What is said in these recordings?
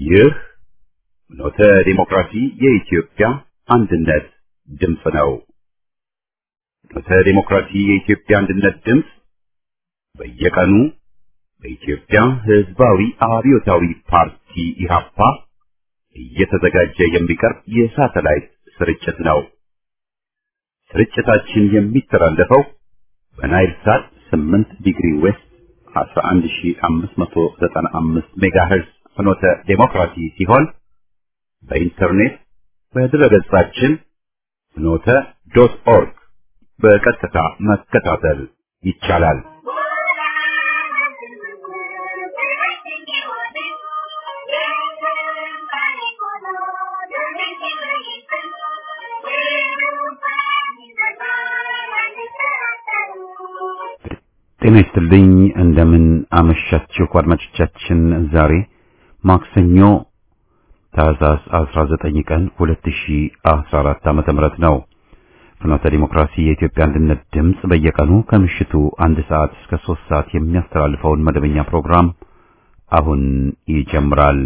ይህ ኖተ ዲሞክራሲ የኢትዮጵያ አንድነት ድምፅ ነው። ኖተ ዲሞክራሲ የኢትዮጵያ አንድነት ድምፅ በየቀኑ በኢትዮጵያ ሕዝባዊ አብዮታዊ ፓርቲ ኢህአፓ እየተዘጋጀ የሚቀርብ የሳተላይት ስርጭት ነው። ስርጭታችን የሚተላለፈው በናይል ሳት 8 ዲግሪ ዌስት 11595 ሜጋሄርዝ ፍኖተ ዴሞክራሲ ሲሆን በኢንተርኔት በድረገጻችን ፍኖተ ዶት ኦርግ በቀጥታ መከታተል ይቻላል። ጤና ይስጥልኝ። እንደምን አመሻችሁ አድማጮቻችን። ዛሬ ማክሰኞ ታህሳስ 19 ቀን 2014 ዓመተ ምህረት ነው። ፍኖተ ዲሞክራሲ የኢትዮጵያ አንድነት ድምፅ በየቀኑ ከምሽቱ አንድ ሰዓት እስከ ሶስት ሰዓት የሚያስተላልፈውን መደበኛ ፕሮግራም አሁን ይጀምራል።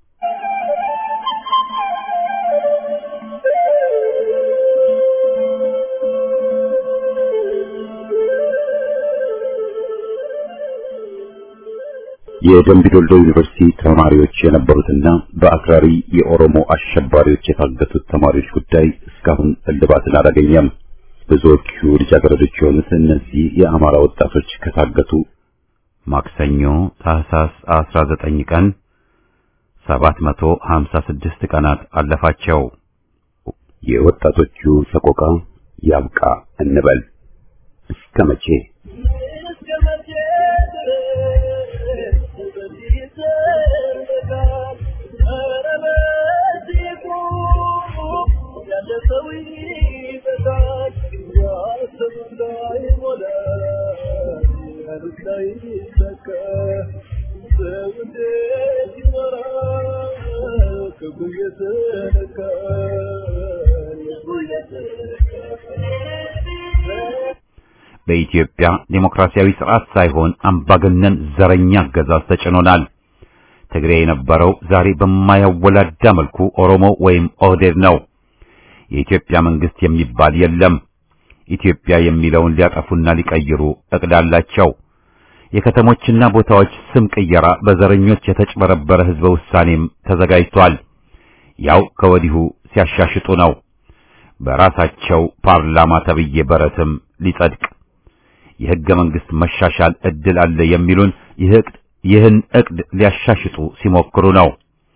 የደምቢዶሎ ዩኒቨርሲቲ ተማሪዎች የነበሩትና በአክራሪ የኦሮሞ አሸባሪዎች የታገቱት ተማሪዎች ጉዳይ እስካሁን እልባትን አላገኘም። ብዙዎቹ ልጃገረዶች የሆኑት እነዚህ የአማራ ወጣቶች ከታገቱ ማክሰኞ ታህሳስ 19 ቀን 756 ቀናት አለፋቸው። የወጣቶቹ ሰቆቃ ያብቃ እንበል እስከ መቼ? በኢትዮጵያ ዴሞክራሲያዊ ስርዓት ሳይሆን አምባገነን ዘረኛ አገዛዝ ተጭኖናል። ትግሬ የነበረው ዛሬ በማያወላዳ መልኩ ኦሮሞ ወይም ኦህዴድ ነው። የኢትዮጵያ መንግስት የሚባል የለም። ኢትዮጵያ የሚለውን ሊያጠፉና ሊቀይሩ እቅድ አላቸው። የከተሞችና ቦታዎች ስም ቅየራ በዘረኞች የተጭበረበረ ህዝበ ውሳኔም ተዘጋጅቷል። ያው ከወዲሁ ሲያሻሽጡ ነው። በራሳቸው ፓርላማ ተብዬ በረትም ሊጸድቅ የህገ መንግስት መሻሻል እድል አለ የሚሉን ይህን እቅድ ሊያሻሽጡ ሲሞክሩ ነው።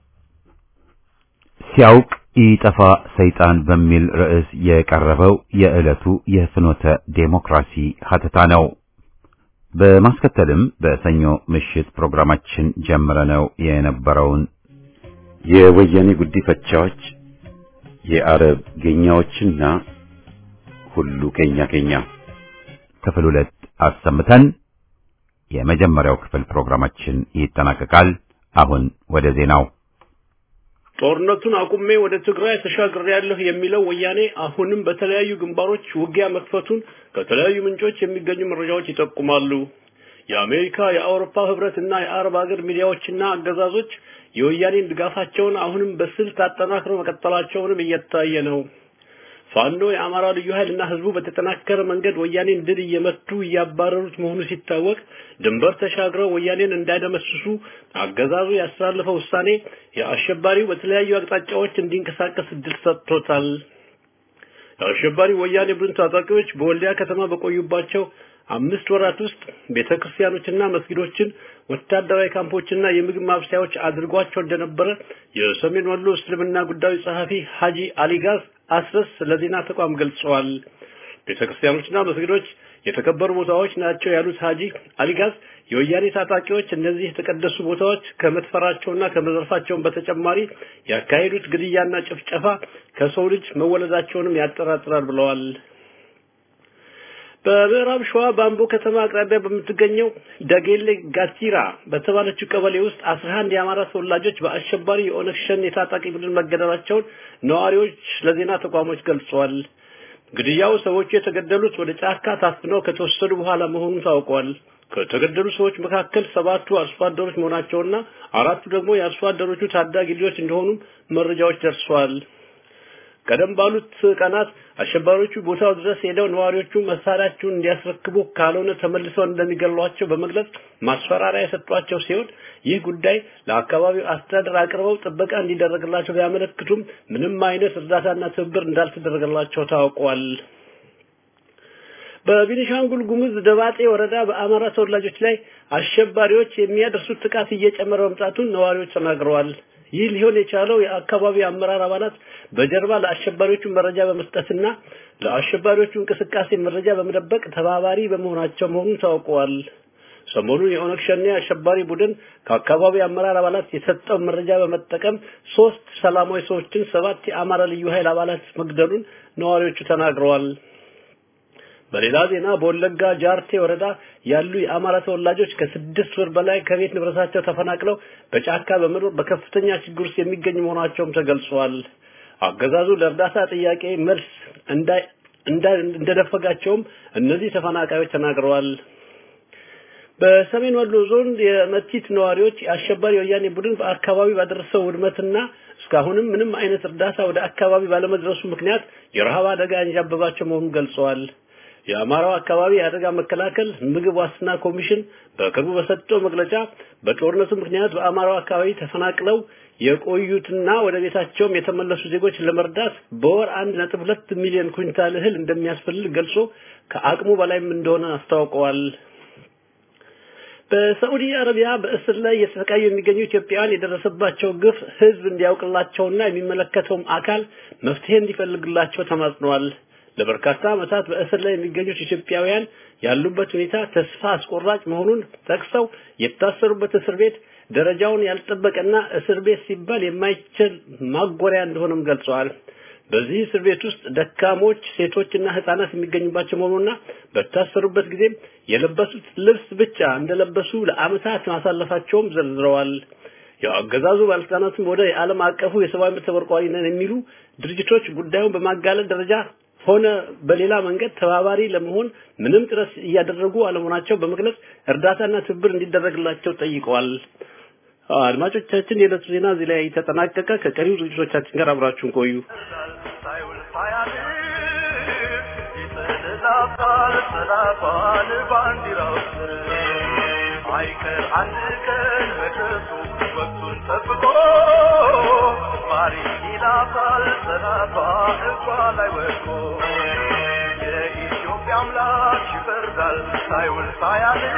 ሲያውቅ ይጠፋ ሰይጣን በሚል ርዕስ የቀረበው የዕለቱ የፍኖተ ዴሞክራሲ ሀተታ ነው። በማስከተልም በሰኞ ምሽት ፕሮግራማችን ጀምረነው የነበረውን የወያኔ ጉዲፈቻዎች የአረብ ጌኛዎችና ሁሉ ኬኛ ኬኛ ክፍል ሁለት አሰምተን የመጀመሪያው ክፍል ፕሮግራማችን ይጠናቀቃል። አሁን ወደ ዜናው። ጦርነቱን አቁሜ ወደ ትግራይ ተሻግሬያለሁ የሚለው ወያኔ አሁንም በተለያዩ ግንባሮች ውጊያ መክፈቱን ከተለያዩ ምንጮች የሚገኙ መረጃዎች ይጠቁማሉ። የአሜሪካ፣ የአውሮፓ ህብረት እና የአረብ ሀገር ሚዲያዎችና አገዛዞች የወያኔን ድጋፋቸውን አሁንም በስልት አጠናክረው መቀጠላቸውንም እየታየ ነው። ፋኖ የአማራ ልዩ ኃይልና ህዝቡ በተጠናከረ መንገድ ወያኔን ድል እየመቱ እያባረሩት መሆኑ ሲታወቅ ድንበር ተሻግረው ወያኔን እንዳይደመስሱ አገዛዙ ያስተላለፈው ውሳኔ የአሸባሪው በተለያዩ አቅጣጫዎች እንዲንቀሳቀስ እድል ሰጥቶታል። የአሸባሪው ወያኔ ቡድን ታጣቂዎች በወልዲያ ከተማ በቆዩባቸው አምስት ወራት ውስጥ ቤተክርስቲያኖችና መስጊዶችን ወታደራዊ ካምፖችና የምግብ ማብሰያዎች አድርጓቸው እንደነበረ የሰሜን ወሎ እስልምና ጉዳዮች ጸሐፊ ሀጂ አሊጋዝ አስረስ ለዜና ተቋም ገልጸዋል። ቤተክርስቲያኖችና መስጊዶች የተከበሩ ቦታዎች ናቸው ያሉት ሀጂ አሊጋዝ የወያኔ ታጣቂዎች እነዚህ የተቀደሱ ቦታዎች ከመድፈራቸውና ከመዘርፋቸውን በተጨማሪ ያካሄዱት ግድያና ጭፍጨፋ ከሰው ልጅ መወለዳቸውንም ያጠራጥራል ብለዋል። በምዕራብ ሸዋ በአምቦ ከተማ አቅራቢያ በምትገኘው ደጌሌ ጋቲራ በተባለችው ቀበሌ ውስጥ አስራ አንድ የአማራ ተወላጆች በአሸባሪ የኦነግ ሸኔ የታጣቂ ቡድን መገደላቸውን ነዋሪዎች ለዜና ተቋሞች ገልጸዋል። ግድያው ሰዎቹ የተገደሉት ወደ ጫካ ታፍነው ከተወሰዱ በኋላ መሆኑን ታውቋል። ከተገደሉ ሰዎች መካከል ሰባቱ አርሶ አደሮች መሆናቸውና አራቱ ደግሞ የአርሶ አደሮቹ ታዳጊ ልጆች እንደሆኑም መረጃዎች ደርሷል። ቀደም ባሉት ቀናት አሸባሪዎቹ ቦታው ድረስ ሄደው ነዋሪዎቹ መሳሪያቸውን እንዲያስረክቡ ካልሆነ ተመልሰው እንደሚገሏቸው በመግለጽ ማስፈራሪያ የሰጧቸው ሲሆን ይህ ጉዳይ ለአካባቢው አስተዳደር አቅርበው ጥበቃ እንዲደረግላቸው ቢያመለክቱም ምንም አይነት እርዳታና ትብብር እንዳልተደረገላቸው ታውቋል። በቤኒሻንጉል ጉሙዝ ደባጤ ወረዳ በአማራ ተወላጆች ላይ አሸባሪዎች የሚያደርሱት ጥቃት እየጨመረ መምጣቱን ነዋሪዎች ተናግረዋል። ይህ ሊሆን የቻለው የአካባቢው አመራር አባላት በጀርባ ለአሸባሪዎቹ መረጃ በመስጠትና ለአሸባሪዎቹ እንቅስቃሴ መረጃ በመደበቅ ተባባሪ በመሆናቸው መሆኑን ታውቀዋል። ሰሞኑን የኦነግ ሸኔ አሸባሪ ቡድን ከአካባቢው አመራር አባላት የሰጠው መረጃ በመጠቀም ሶስት ሰላማዊ ሰዎችን ሰባት የአማራ ልዩ ኃይል አባላት መግደሉን ነዋሪዎቹ ተናግረዋል። በሌላ ዜና በወለጋ ጃርቴ ወረዳ ያሉ የአማራ ተወላጆች ከስድስት ወር በላይ ከቤት ንብረታቸው ተፈናቅለው በጫካ በመኖር በከፍተኛ ችግር ውስጥ የሚገኙ መሆናቸውም ተገልጿል። አገዛዙ ለእርዳታ ጥያቄ መልስ እንዳይ እንደነፈጋቸውም እነዚህ ተፈናቃዮች ተናግረዋል። በሰሜን ወሎ ዞን የመቲት ነዋሪዎች የአሸባሪ ወያኔ ቡድን በአካባቢ ባደረሰው ውድመትና እስካሁንም ምንም አይነት እርዳታ ወደ አካባቢ ባለመድረሱ ምክንያት የረሃብ አደጋ እንጃበባቸው መሆኑን ገልጸዋል። የአማራው አካባቢ የአደጋ መከላከል ምግብ ዋስትና ኮሚሽን በቅርቡ በሰጠው መግለጫ በጦርነቱ ምክንያት በአማራው አካባቢ ተፈናቅለው የቆዩትና ወደ ቤታቸውም የተመለሱ ዜጎች ለመርዳት በወር አንድ ነጥብ ሁለት ሚሊዮን ኩንታል እህል እንደሚያስፈልግ ገልጾ ከአቅሙ በላይም እንደሆነ አስታውቀዋል። በሳዑዲ አረቢያ በእስር ላይ እየተሰቃዩ የሚገኙ ኢትዮጵያውያን የደረሰባቸው ግፍ ሕዝብ እንዲያውቅላቸውና የሚመለከተውም አካል መፍትሄ እንዲፈልግላቸው ተማጽነዋል። ለበርካታ ዓመታት በእስር ላይ የሚገኙት ኢትዮጵያውያን ያሉበት ሁኔታ ተስፋ አስቆራጭ መሆኑን ጠቅሰው የታሰሩበት እስር ቤት ደረጃውን ያልጠበቀና እስር ቤት ሲባል የማይችል ማጎሪያ እንደሆነም ገልጸዋል። በዚህ እስር ቤት ውስጥ ደካሞች፣ ሴቶችና ህፃናት የሚገኙባቸው መሆኑና በታሰሩበት ጊዜ የለበሱት ልብስ ብቻ እንደለበሱ ለዓመታት ማሳለፋቸውም ዘርዝረዋል። የአገዛዙ ባለስልጣናትም ወደ የዓለም አቀፉ የሰብአዊ መብት ተቆርቋሪ ነን የሚሉ ድርጅቶች ጉዳዩን በማጋለጥ ደረጃ ሆነ በሌላ መንገድ ተባባሪ ለመሆን ምንም ጥረት እያደረጉ አለመሆናቸው በመግለጽ እርዳታና ትብብር እንዲደረግላቸው ጠይቀዋል። አድማጮቻችን፣ የዕለቱ ዜና እዚህ ላይ ተጠናቀቀ። ከቀሪው ዝግጅቶቻችን ጋር አብራችሁን ቆዩ። አይቀር አንድ ቀን መድረሱ ወቅቱን ጠብቆ ማሪ ይላታል ሰላቷ እሷ ላይ ወድቆ የኢትዮጵያ አምላክ ይፈርዳል ሳይውል ሳያድር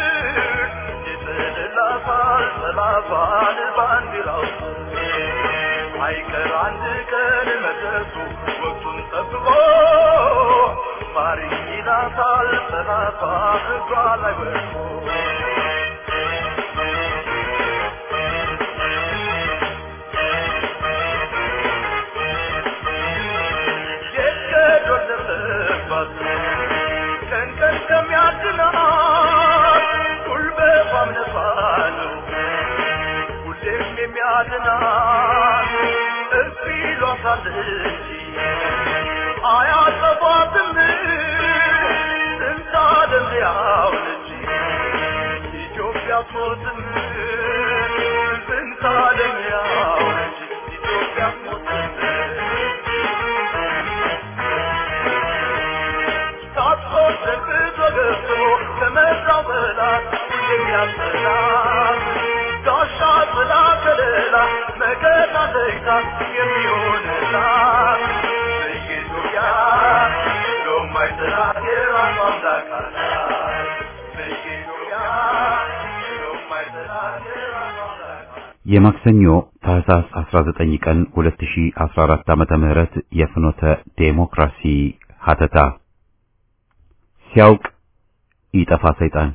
ይጥልላታል ሰላቷን ባንዲራው አይቀር አንድ ቀን መድረሱ ወቅቱን ጠብቆ ማሪ ይላታል ሰላቷ እሷ ላይ ወድቆ ቀን ቀን ከሚያድናት ጉልበቷም ነፋ ነው ሁሌም የሚያድናት እርሱ ይሏታል እንጂ አያጠፏትም ጥንታ ደንዚያው እንጂ ኢትዮጵያ ሞትም ጥንታ ደንዚያው እንጂ ኢትዮጵያ ሞትም ተገብቶ ከመራው በላት የሚያስጠላት ጋሻ ጥላ ከለላ መከታ ለይታ የሚሆንላት በኢትዮጵያ የማይጠላት የራሷ አምላክ አላት በኢትዮጵያ የማይጠላት የራሷ አምላክ የማክሰኞ ታህሳስ 19 ቀን 2014 ዓመተ ምህረት የፍኖተ ዴሞክራሲ ሀተታ ሲያውቅ ይጠፋ ሰይጣን።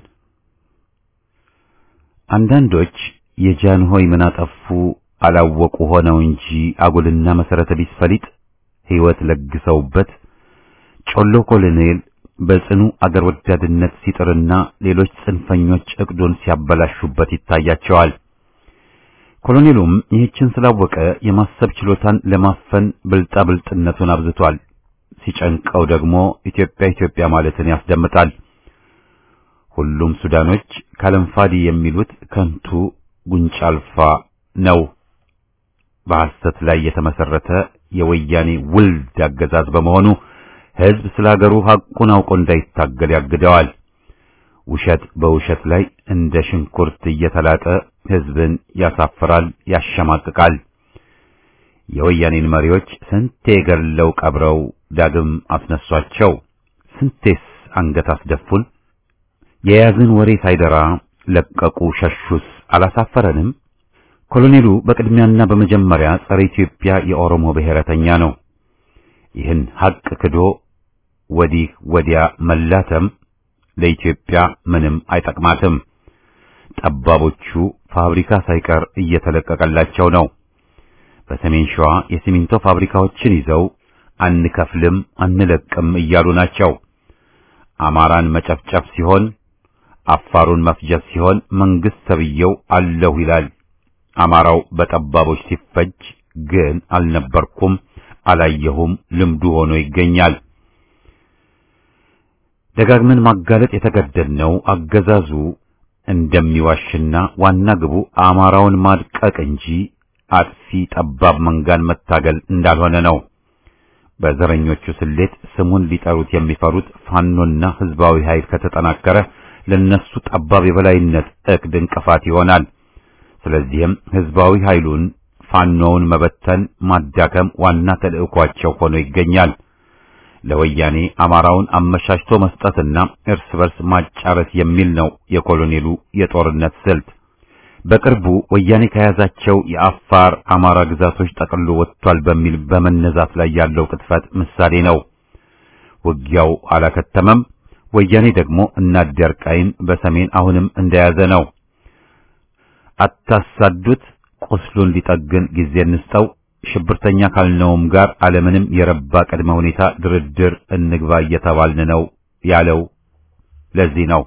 አንዳንዶች የጃንሆይ ምን አጠፉ አላወቁ ሆነው እንጂ አጉልና መሰረተ ቢስ ፈሊጥ ሕይወት ለግሰውበት ጮሎ ኮሎኔል በጽኑ አገር ወዳድነት ሲጥርና ሌሎች ጽንፈኞች እቅዱን ሲያበላሹበት ይታያቸዋል። ኮሎኔሉም ይህችን ስላወቀ የማሰብ ችሎታን ለማፈን ብልጣብልጥነቱን አብዝቷል። ሲጨንቀው ደግሞ ኢትዮጵያ ኢትዮጵያ ማለትን ያስደምጣል። ሁሉም ሱዳኖች ካለንፋዲ የሚሉት ከንቱ ጉንጫ አልፋ ነው። በሐሰት ላይ የተመሰረተ የወያኔ ውልድ አገዛዝ በመሆኑ ሕዝብ ስለ ሀገሩ ሐቁን አውቆ እንዳይታገል ያግደዋል። ውሸት በውሸት ላይ እንደ ሽንኩርት እየተላጠ ሕዝብን ያሳፍራል፣ ያሸማቅቃል። የወያኔን መሪዎች ስንቴ ገድለው ቀብረው ዳግም አስነሷቸው። ስንቴስ አንገት አስደፉን። የያዝን ወሬ ሳይደራ ለቀቁ፣ ሸሹስ አላሳፈረንም? ኮሎኔሉ በቅድሚያና በመጀመሪያ ጸረ ኢትዮጵያ የኦሮሞ ብሔረተኛ ነው። ይህን ሐቅ ክዶ ወዲህ ወዲያ መላተም ለኢትዮጵያ ምንም አይጠቅማትም። ጠባቦቹ ፋብሪካ ሳይቀር እየተለቀቀላቸው ነው። በሰሜን ሸዋ የሲሚንቶ ፋብሪካዎችን ይዘው አንከፍልም አንለቅም እያሉ ናቸው። አማራን መጨፍጨፍ ሲሆን አፋሩን መፍጀት ሲሆን መንግስት ተብየው አለሁ ይላል። አማራው በጠባቦች ሲፈጅ ግን አልነበርኩም፣ አላየሁም ልምዱ ሆኖ ይገኛል። ደጋግመን ማጋለጥ የተገደድነው አገዛዙ እንደሚዋሽና ዋና ግቡ አማራውን ማድቀቅ እንጂ አጥፊ ጠባብ መንጋን መታገል እንዳልሆነ ነው። በዘረኞቹ ስሌት ስሙን ሊጠሩት የሚፈሩት ፋኖና ህዝባዊ ኃይል ከተጠናከረ ለነሱ ጠባብ የበላይነት እቅድ እንቅፋት ይሆናል። ስለዚህም ህዝባዊ ኃይሉን ፋኖውን መበተን፣ ማዳከም ዋና ተልዕኳቸው ሆኖ ይገኛል። ለወያኔ አማራውን አመሻሽቶ መስጠትና እርስ በርስ ማጫረስ የሚል ነው የኮሎኔሉ የጦርነት ስልት። በቅርቡ ወያኔ ከያዛቸው የአፋር አማራ ግዛቶች ጠቅሎ ወጥቷል በሚል በመነዛት ላይ ያለው ቅጥፈት ምሳሌ ነው። ውጊያው አላከተመም። ወያኔ ደግሞ እናደርቃይን በሰሜን አሁንም እንደያዘ ነው። አታሳዱት፣ ቁስሉን ሊጠግን ጊዜ እንስጠው፣ ሽብርተኛ ካልነውም ጋር አለምንም የረባ ቅድመ ሁኔታ ድርድር እንግባ እየተባልን ነው ያለው ለዚህ ነው።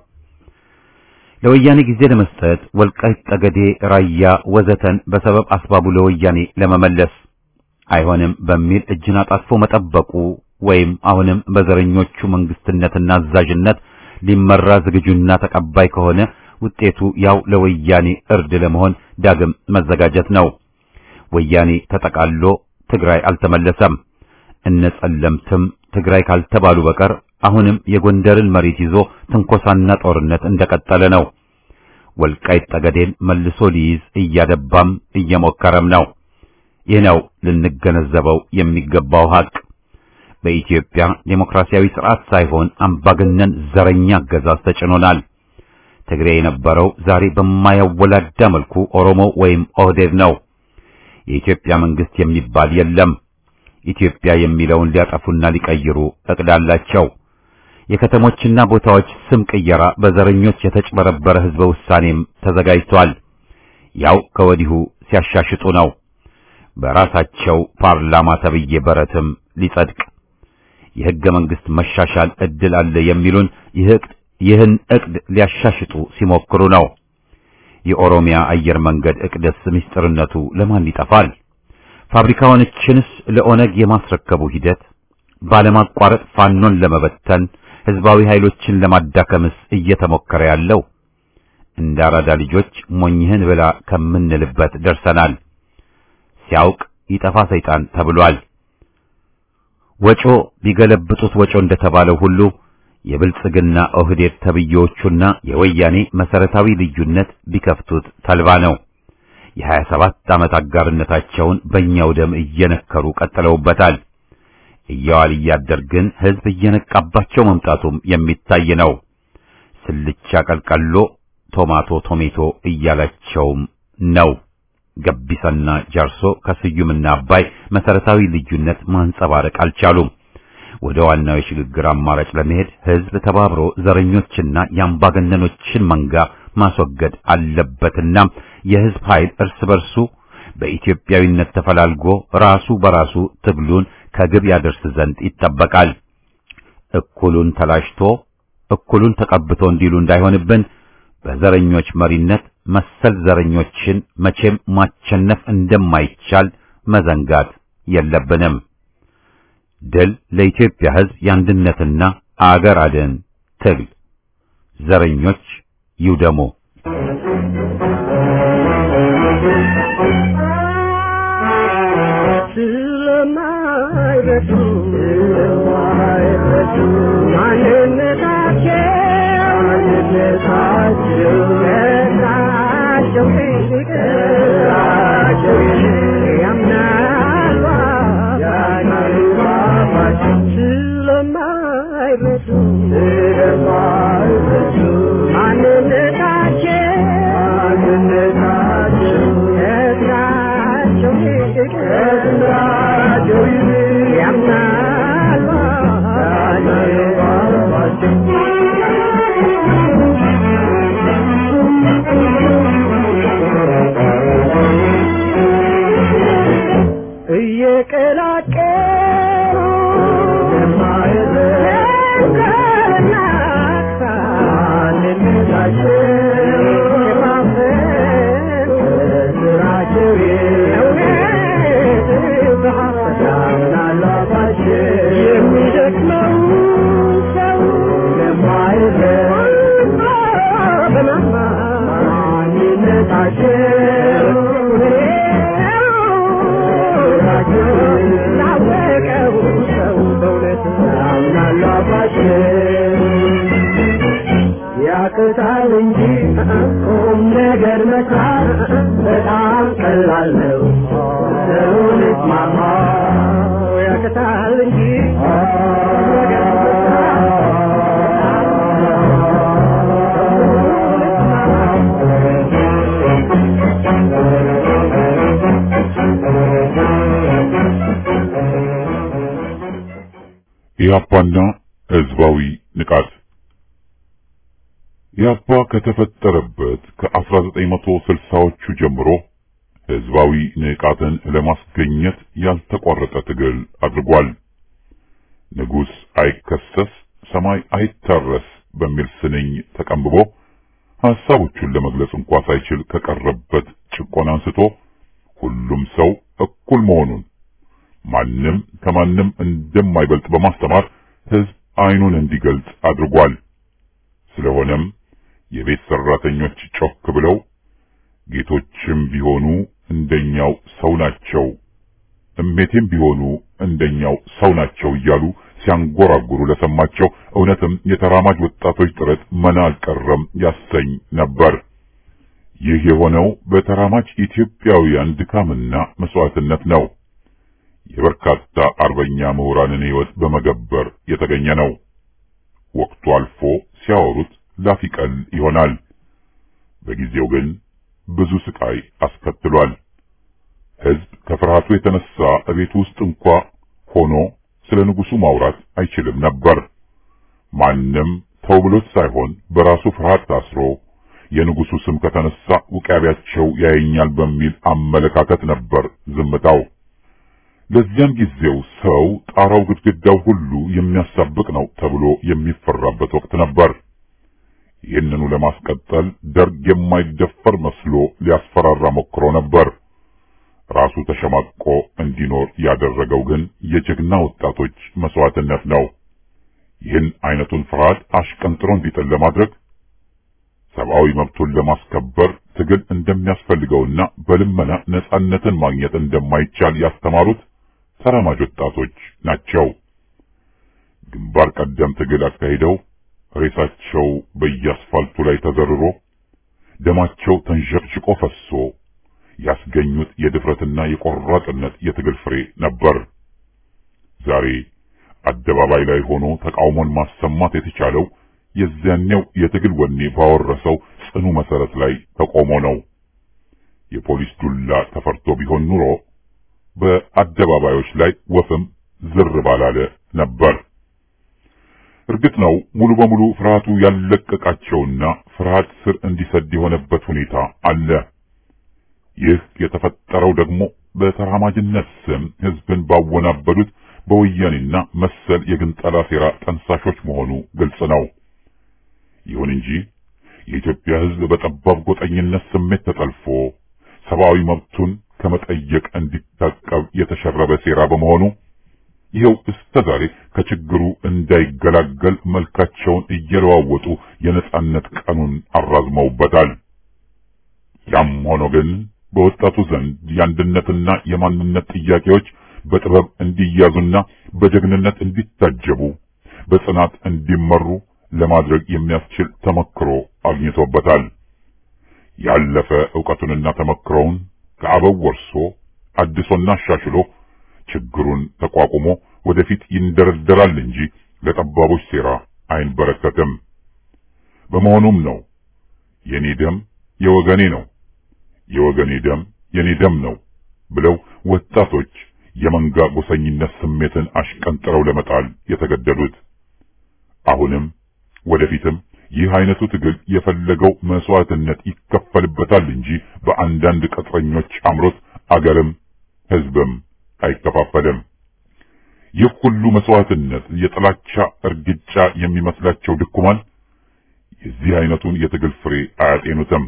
ለወያኔ ጊዜ ለመስጠት ወልቃይት፣ ጠገዴ፣ ራያ ወዘተን በሰበብ አስባቡ ለወያኔ ለመመለስ አይሆንም በሚል እጅን አጣጥፎ መጠበቁ ወይም አሁንም በዘረኞቹ መንግስትነትና አዛዥነት ሊመራ ዝግጁና ተቀባይ ከሆነ ውጤቱ ያው ለወያኔ እርድ ለመሆን ዳግም መዘጋጀት ነው። ወያኔ ተጠቃሎ ትግራይ አልተመለሰም። እነ ጸለምትም ትግራይ ካልተባሉ በቀር አሁንም የጎንደርን መሬት ይዞ ትንኮሳና ጦርነት እንደቀጠለ ነው። ወልቃይት ጠገዴን መልሶ ሊይዝ እያደባም እየሞከረም ነው። ይህ ነው ልንገነዘበው የሚገባው ሀቅ። በኢትዮጵያ ዴሞክራሲያዊ ስርዓት ሳይሆን አምባገነን ዘረኛ አገዛዝ ተጭኖናል። ትግሬ የነበረው ዛሬ በማያወላዳ መልኩ ኦሮሞ ወይም ኦህዴድ ነው። የኢትዮጵያ መንግስት የሚባል የለም። ኢትዮጵያ የሚለውን ሊያጠፉና ሊቀይሩ እቅዳላቸው። የከተሞችና ቦታዎች ስም ቅየራ በዘረኞች የተጭበረበረ ህዝበ ውሳኔም ተዘጋጅቷል። ያው ከወዲሁ ሲያሻሽጡ ነው። በራሳቸው ፓርላማ ተብዬ በረትም ሊጸድቅ የህገ መንግስት መሻሻል እድል አለ የሚሉን ይህን እቅድ ሊያሻሽጡ ሲሞክሩ ነው። የኦሮሚያ አየር መንገድ እቅድስ ምስጢርነቱ ለማን ይጠፋል? ፋብሪካዎችንስ ለኦነግ የማስረከቡ ሂደት ባለማቋረጥ ፋኖን ለመበተን ህዝባዊ ኃይሎችን ለማዳከምስ እየተሞከረ ያለው እንደ አራዳ ልጆች ሞኝህን ብላ ከምንልበት ደርሰናል። ሲያውቅ ይጠፋ ሰይጣን ተብሏል። ወጮ ቢገለብጡት ወጮ እንደተባለው ሁሉ የብልጽግና ኦህዴድ ተብዬዎቹና የወያኔ መሰረታዊ ልዩነት ቢከፍቱት ተልባ ነው። የሀያ ሰባት ዓመት አጋርነታቸውን በእኛው ደም እየነከሩ ቀጥለውበታል። እየዋል እያደር ግን ህዝብ እየነቃባቸው መምጣቱም የሚታይ ነው። ስልቻ ቀልቀሎ፣ ቶማቶ ቶሜቶ እያላቸውም ነው። ገቢሳና ጃርሶ ከስዩምና አባይ መሰረታዊ ልዩነት ማንጸባረቅ አልቻሉም። ወደ ዋናው የሽግግር አማራጭ ለመሄድ ህዝብ ተባብሮ ዘረኞችና የአምባገነኖችን መንጋ ማስወገድ አለበትና የህዝብ ኃይል እርስ በርሱ በኢትዮጵያዊነት ተፈላልጎ ራሱ በራሱ ትግሉን ከግብ ያደርስ ዘንድ ይጠበቃል። እኩሉን ተላሽቶ እኩሉን ተቀብቶ እንዲሉ እንዳይሆንብን በዘረኞች መሪነት መሰል ዘረኞችን መቼም ማቸነፍ እንደማይቻል መዘንጋት የለብንም። ድል ለኢትዮጵያ ህዝብ የአንድነትና አገር አድን ትግል ዘረኞች ይውደሙ። ስለማይረዱ ስለማይረዱ ማንነታቸው ማንነታቸው ገራቸው ገራቸው ያምናሉ ያምናሉ ስለማይረዱ ስለማይረዱ ማንነታቸው ማንነታቸው ገራቸው ገራቸው ያምናሉ እየቀላቀሉ የሚደክመው ሰው ላወቀው ሰው በእውነት ያቅታል እንጂ ቁም ነገር መስራት በጣም ቀላል ነው። ሰውን እስማማ ያቅታል እንጂ ቁም ነገር ኢህአፓና ህዝባዊ ንቃት ኢህአፓ ከተፈጠረበት ከ1960ዎቹ ጀምሮ ህዝባዊ ንቃትን ለማስገኘት ያልተቋረጠ ትግል አድርጓል። ንጉሥ አይከሰስ ሰማይ አይታረስ በሚል ስንኝ ተቀንብቦ ሐሳቦቹን ለመግለጽ እንኳ ሳይችል ከቀረበት ጭቆና አንስቶ ሁሉም ሰው እኩል መሆኑን ማንም ከማንም እንደማይበልጥ በማስተማር ህዝብ አይኑን እንዲገልጽ አድርጓል። ስለሆነም የቤት ሰራተኞች ጮክ ብለው ጌቶችም ቢሆኑ እንደኛው ሰው ናቸው፣ እሜቴም ቢሆኑ እንደኛው ሰው ናቸው እያሉ ሲያንጎራጉሩ ለሰማቸው እውነትም የተራማጅ ወጣቶች ጥረት መና አልቀረም ያሰኝ ነበር። ይህ የሆነው በተራማጅ ኢትዮጵያውያን ድካምና መስዋዕትነት ነው። የበርካታ አርበኛ ምሁራንን ህይወት በመገበር የተገኘ ነው። ወቅቱ አልፎ ሲያወሩት ላፊቀል ይሆናል። በጊዜው ግን ብዙ ስቃይ አስከትሏል። ህዝብ ከፍርሃቱ የተነሳ እቤት ውስጥ እንኳ ሆኖ ስለ ንጉሱ ማውራት አይችልም ነበር። ማንም ተው ብሎት ሳይሆን በራሱ ፍርሃት ታስሮ የንጉሱ ስም ከተነሳ ውቃቢያቸው ያየኛል በሚል አመለካከት ነበር ዝምታው። ለዚያን ጊዜው ሰው ጣራው ግድግዳው ሁሉ የሚያሳብቅ ነው ተብሎ የሚፈራበት ወቅት ነበር። ይህንኑ ለማስቀጠል ደርግ የማይደፈር መስሎ ሊያስፈራራ ሞክሮ ነበር። ራሱ ተሸማቆ እንዲኖር ያደረገው ግን የጀግና ወጣቶች መስዋዕትነት ነው። ይህን አይነቱን ፍርሃት አሽቀንጥሮ እንዲጥል ለማድረግ ሰብአዊ መብቱን ለማስከበር ትግል እንደሚያስፈልገውና በልመና ነጻነትን ማግኘት እንደማይቻል ያስተማሩት ተራማጅ ወጣቶች ናቸው። ግንባር ቀደም ትግል አካሂደው ሬሳቸው በየአስፋልቱ ላይ ተዘርሮ ደማቸው ተንዠርጭቆ ፈሶ ያስገኙት የድፍረትና የቆራጥነት የትግል ፍሬ ነበር። ዛሬ አደባባይ ላይ ሆኖ ተቃውሞን ማሰማት የተቻለው የዚያኔው የትግል ወኔ ባወረሰው ጽኑ መሰረት ላይ ተቆሞ ነው። የፖሊስ ዱላ ተፈርቶ ቢሆን ኑሮ በአደባባዮች ላይ ወፍም ዝር ባላለ ነበር። እርግጥ ነው ሙሉ በሙሉ ፍርሃቱ ያለቀቃቸውና ፍርሃት ስር እንዲሰድ የሆነበት ሁኔታ አለ። ይህ የተፈጠረው ደግሞ በተራማጅነት ስም ህዝብን ባወናበዱት በወያኔና መሰል የግንጠላ ሴራ ጠንሳሾች መሆኑ ግልጽ ነው። ይሁን እንጂ የኢትዮጵያ ህዝብ በጠባብ ጎጠኝነት ስሜት ተጠልፎ ሰብአዊ መብቱን ከመጠየቅ እንዲታቀብ የተሸረበ ሴራ በመሆኑ ይኸው እስከ ዛሬ ከችግሩ እንዳይገላገል መልካቸውን እየለዋወጡ የነጻነት ቀኑን አራዝመውበታል። ያም ሆኖ ግን በወጣቱ ዘንድ የአንድነትና የማንነት ጥያቄዎች በጥበብ እንዲያዙና በጀግንነት እንዲታጀቡ በጽናት እንዲመሩ ለማድረግ የሚያስችል ተመክሮ አግኝቶበታል። ያለፈ ዕውቀቱንና ተመክሮውን ከአበው ወርሶ አድሶና አሻሽሎ ችግሩን ተቋቁሞ ወደፊት ይንደረደራል እንጂ ለጠባቦች ሴራ አይንበረከትም። በመሆኑም ነው የኔ ደም የወገኔ ነው፣ የወገኔ ደም የኔ ደም ነው ብለው ወጣቶች የመንጋ ጎሰኝነት ስሜትን አሽቀንጥረው ለመጣል የተገደዱት። አሁንም ወደፊትም ይህ አይነቱ ትግል የፈለገው መስዋዕትነት ይከፈልበታል እንጂ በአንዳንድ ቅጥረኞች አምሮት አገርም ሕዝብም አይከፋፈልም። ይህ ሁሉ መስዋዕትነት የጥላቻ እርግጫ የሚመስላቸው ድኩማን የዚህ አይነቱን የትግል ፍሬ አያጤኑትም።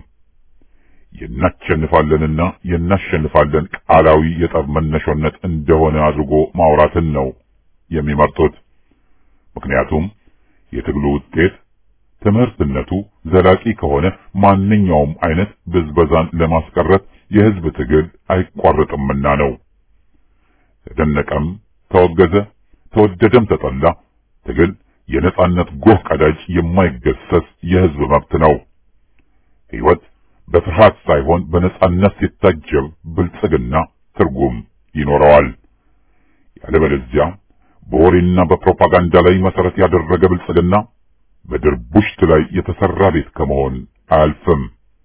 የናሸንፋለንና የናሸንፋለን ቃላዊ የጠብ መነሾነት እንደሆነ አድርጎ ማውራትን ነው የሚመርጡት። ምክንያቱም የትግሉ ውጤት ትምህርትነቱ ዘላቂ ከሆነ ማንኛውም አይነት ብዝበዛን ለማስቀረት የህዝብ ትግል አይቋረጥምና ነው። ተደነቀም፣ ተወገዘ፣ ተወደደም ተጠላ ትግል የነጻነት ጎህ ቀዳጅ የማይገሰስ የህዝብ መብት ነው። ሕይወት በፍርሃት ሳይሆን በነጻነት ሲታጀብ ብልጽግና ትርጉም ይኖረዋል። ያለበለዚያ በወሬና በፕሮፓጋንዳ ላይ መሰረት ያደረገ ብልጽግና በድርቡሽት ላይ የተሰራ ቤት ከመሆን አያልፍም።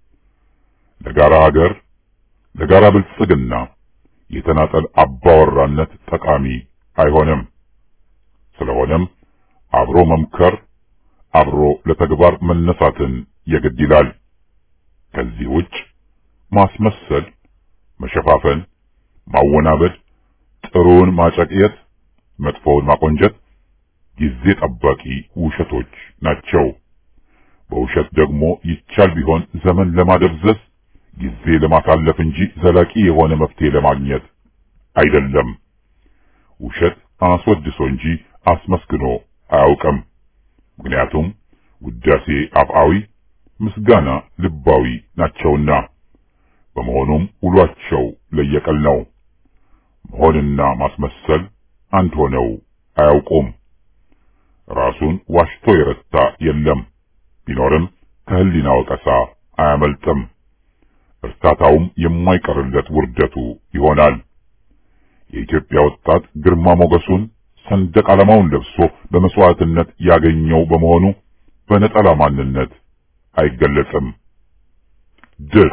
ለጋራ ሀገር፣ ለጋራ ብልጽግና የተናጠል አባወራነት ጠቃሚ አይሆንም። ስለሆነም አብሮ መምከር፣ አብሮ ለተግባር መነሳትን የግድ ይላል። ከዚህ ውጭ ማስመሰል፣ መሸፋፈን፣ ማወናበድ፣ ጥሩውን ማጨቅየት፣ መጥፎውን ማቆንጀት ጊዜ ጠባቂ ውሸቶች ናቸው። በውሸት ደግሞ ይቻል ቢሆን ዘመን ለማደብዘዝ ጊዜ ለማሳለፍ እንጂ ዘላቂ የሆነ መፍትሄ ለማግኘት አይደለም። ውሸት አስወድሶ እንጂ አስመስግኖ አያውቅም። ምክንያቱም ውዳሴ አፍአዊ፣ ምስጋና ልባዊ ናቸውና። በመሆኑም ውሏቸው ለየቀል ነው። መሆንና ማስመሰል አንድ ሆነው አያውቁም። ራሱን ዋሽቶ የረታ የለም። ቢኖርም ከህሊና ወቀሳ አያመልጥም። እርታታውም የማይቀርለት ውርደቱ ይሆናል። የኢትዮጵያ ወጣት ግርማ ሞገሱን ሰንደቅ ዓላማውን ለብሶ በመስዋዕትነት ያገኘው በመሆኑ በነጠላ ማንነት አይገለጽም። ድል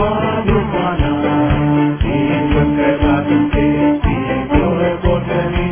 Thank you.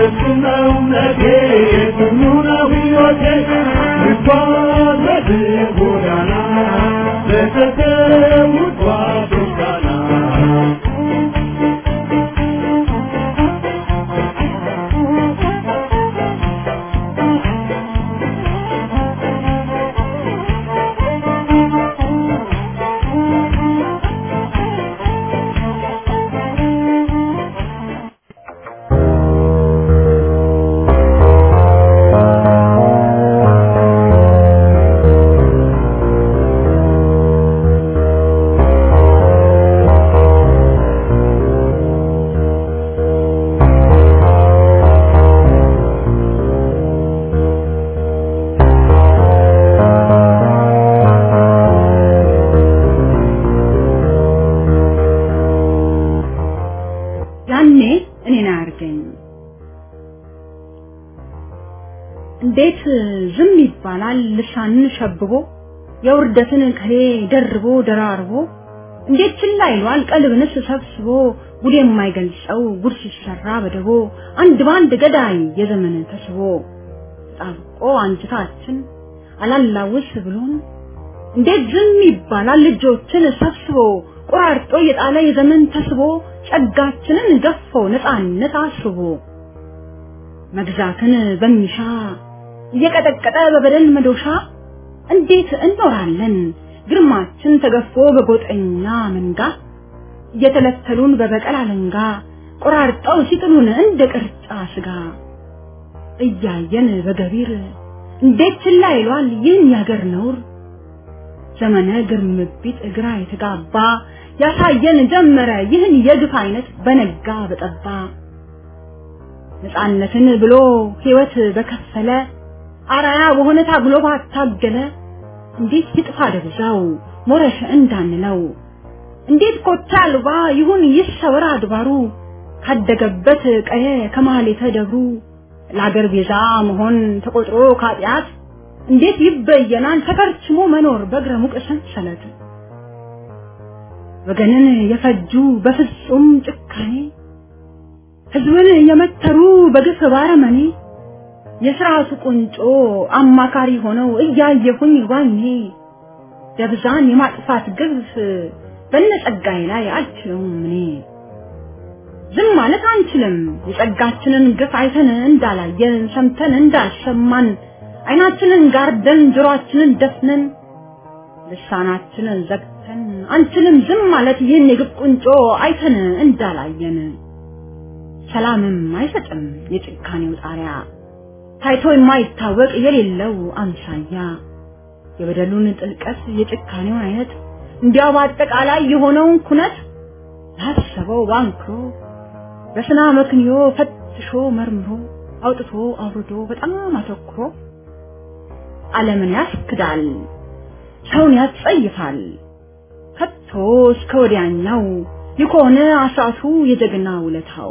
እሱ ነው እምነቴ እሱ ነው ሕይወቴ እንኳን በዚህ ጎዳና ለተሰዉት ጓዶች ያኔ እኔን አያርገኝ። እንዴት ዝም ይባላል ልሳንን ሸብቦ የውርደትን ከሌ ደርቦ ደራርቦ እንዴት ችላ ይሏል ቀልብንስ ሰብስቦ ጉድ የማይገልጸው ጉድ ሲሰራ በደቦ አንድ ባንድ ገዳይ የዘመን ተስቦ ተጣብቆ አንጅታችን አላላውስ ብሎን እንዴት ዝም ይባላል ልጆችን ሰብስቦ ቆራርጦ የጣለ የዘመን ተስቦ ጸጋችንን ገፎ ነፃነት አስቦ መግዛትን በሚሻ እየቀጠቀጠ በበደል መዶሻ እንዴት እንኖራለን ግርማችን ተገፎ በጎጠኛ መንጋ እየተለተሉን በበቀል አለንጋ ቆራርጠው ሲጥሉን እንደ ቅርጫ ስጋ እያየን በገቢር እንዴት ችላ ይሏል ይህን ያገር ነውር ዘመነ ግርምቢጥ ግራ የተጋባ ያሳየን ጀመረ ይህን የግፍ አይነት በነጋ በጠባ ነፃነትን ብሎ ሕይወት በከፈለ አራያ በሆነ ታግሎ ባታገለ እንዴት ይጥፋ ደብዛው ሞረሽ እንዳንለው እንዴት ኮታ አልባ ይሁን ይሰወር አድባሩ ካደገበት ቀየ ከማህሌተ ደብሩ ለአገር ቤዛ መሆን ተቆጥሮ ካጢአት እንዴት ይበየናል ተከርችሞ መኖር በእግረ ሙቅ ሰንሰለት ወገንን የፈጁ በፍጹም ጭካኔ ህዝብን የመተሩ በግፍ ባረመኔ የስርዓቱ ቁንጮ አማካሪ ሆነው እያየሁኝ ዋኜ ደብዛን የማጥፋት ግፍ በነጸጋዬ ላይ አልችለውም እኔ ዝም ማለት አንችልም የጸጋችንን ግፍ አይተን እንዳላየን ሰምተን እንዳልሰማን አይናችንን ጋርደን ጆሮአችንን ደፍነን ልሳናችንን ዘግተን አንችልም ዝም ማለት ይህን የግፍ ቁንጮ አይተን እንዳላየን ሰላምም አይሰጥም የጭካኔው ጣሪያ ታይቶ የማይታወቅ የሌለው አምሳያ የበደሉን ጥልቀት የጭካኔውን አይነት እንዲያው በአጠቃላይ የሆነውን ኩነት ላሰበው ባንክሮ በስና መክንዮ ፈትሾ መርምሮ አውጥቶ አውርዶ በጣም አተኩሮ ዓለምን ያስክዳል፣ ሰውን ያስጸይፋል። ከቶ እስከ ወዲያኛው የሆነ አሳቱ የጀግና ውለታው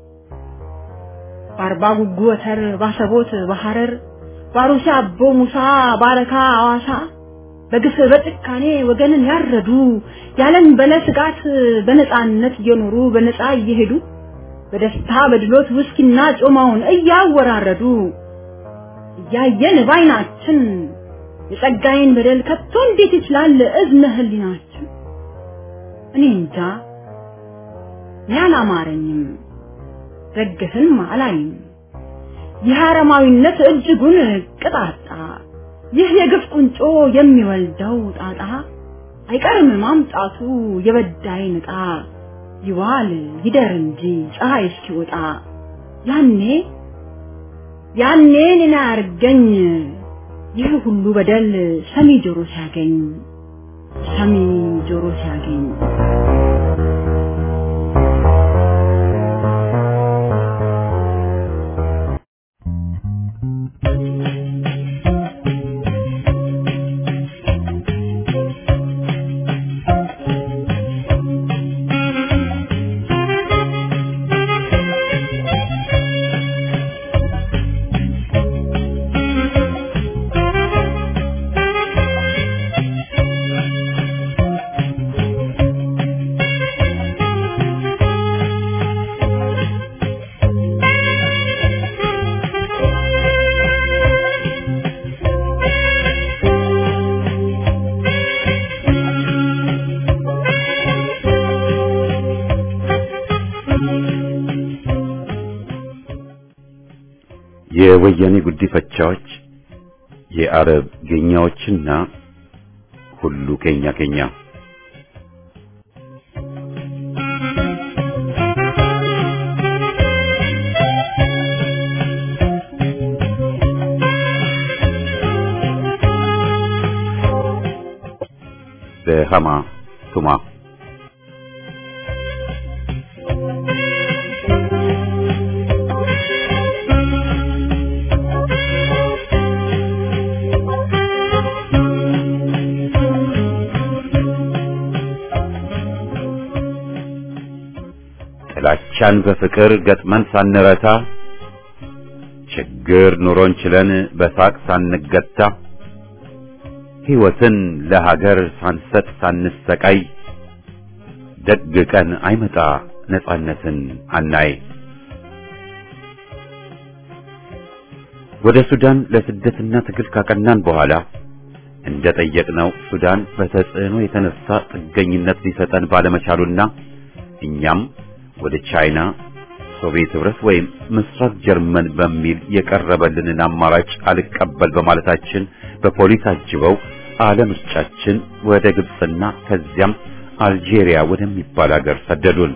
በአርባ ጉጉ ወተር ባሰቦት በሐረር ባሩሲ አቦ ሙሳ ባረካ አዋሳ በግፍ በጭካኔ ወገንን ያረዱ ያለን በለ ስጋት በነፃነት እየኖሩ በነፃ እየሄዱ በደስታ በድሎት ውስኪና ጮማውን እያወራረዱ እያየን ባይናችን የጸጋዬን በደል ከቶ እንዴት ይችላል እዝነ ህሊናችን? እኔ እንጃ እኔ አላማረኝም፣ ደግፍም አላይም። ይህ አረማዊነት እጅጉን ቅጣጣ፣ ይህ የግፍ ቁንጮ የሚወልደው ጣጣ አይቀርም ማምጣቱ የበዳይ ንጣ ይዋል ይደር እንጂ ፀሐይ እስኪወጣ ያኔ ያኔ እኔን አያርገኝ ይህ ሁሉ በደል ሰሚ ጆሮ ሲያገኝ ሰሚ ጆሮ ሲያገኝ የወያኔ ጉዲፈቻዎች፣ የአረብ ጌኛዎችና ሁሉ ኬኛ ኬኛ በሃማ ቱማ ጥላቻን በፍቅር ገጥመን ሳንረታ ችግር ኑሮን ችለን በሳቅ ሳንገታ ሕይወትን ለሀገር ሳንሰጥ ሳንሰቃይ ደግ ቀን አይመጣ ነጻነትን አናይ። ወደ ሱዳን ለስደትና ትግል ካቀናን በኋላ እንደ ጠየቅነው ሱዳን በተጽዕኖ የተነሳ ጥገኝነት ሊሰጠን ባለመቻሉና እኛም ወደ ቻይና፣ ሶቪየት ህብረት ወይም ምስራቅ ጀርመን በሚል የቀረበልንን አማራጭ አልቀበል በማለታችን በፖሊስ አጅበው አለምርጫችን ወደ ግብፅና ከዚያም አልጄሪያ ወደሚባል ሀገር ሰደዱን።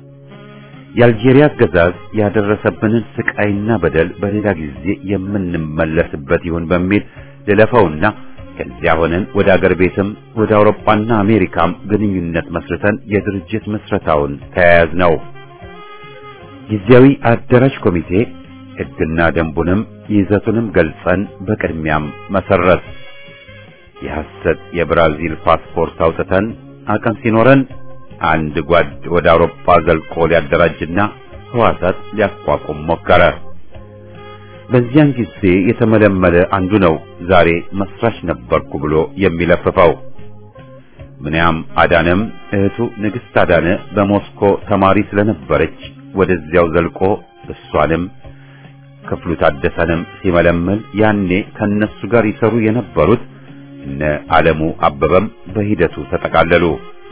የአልጄሪያ አገዛዝ ያደረሰብንን ስቃይና በደል በሌላ ጊዜ የምንመለስበት ይሁን በሚል ልለፈውና ከዚያ ሆነን ወደ አገር ቤትም ወደ አውሮፓና አሜሪካም ግንኙነት መስርተን የድርጅት ምስረታውን ተያያዝ ነው። ጊዜያዊ አደራጅ ኮሚቴ ሕግና ደንቡንም ይዘቱንም ገልጸን በቅድሚያም መሰረት የሐሰት የብራዚል ፓስፖርት አውጥተን አቅም ሲኖረን አንድ ጓድ ወደ አውሮፓ ዘልቆ ሊያደራጅና ህዋሳት ሊያቋቁም ሞከረ። በዚያን ጊዜ የተመለመለ አንዱ ነው ዛሬ መስራች ነበርኩ ብሎ የሚለፍፈው። ምንያም አዳነም እህቱ ንግሥት አዳነ በሞስኮ ተማሪ ስለነበረች ወደዚያው ዘልቆ እሷንም ክፍሉ ታደሰንም ሲመለመል ያኔ ከነሱ ጋር ይሰሩ የነበሩት እነ ዓለሙ አበበም በሂደቱ ተጠቃለሉ።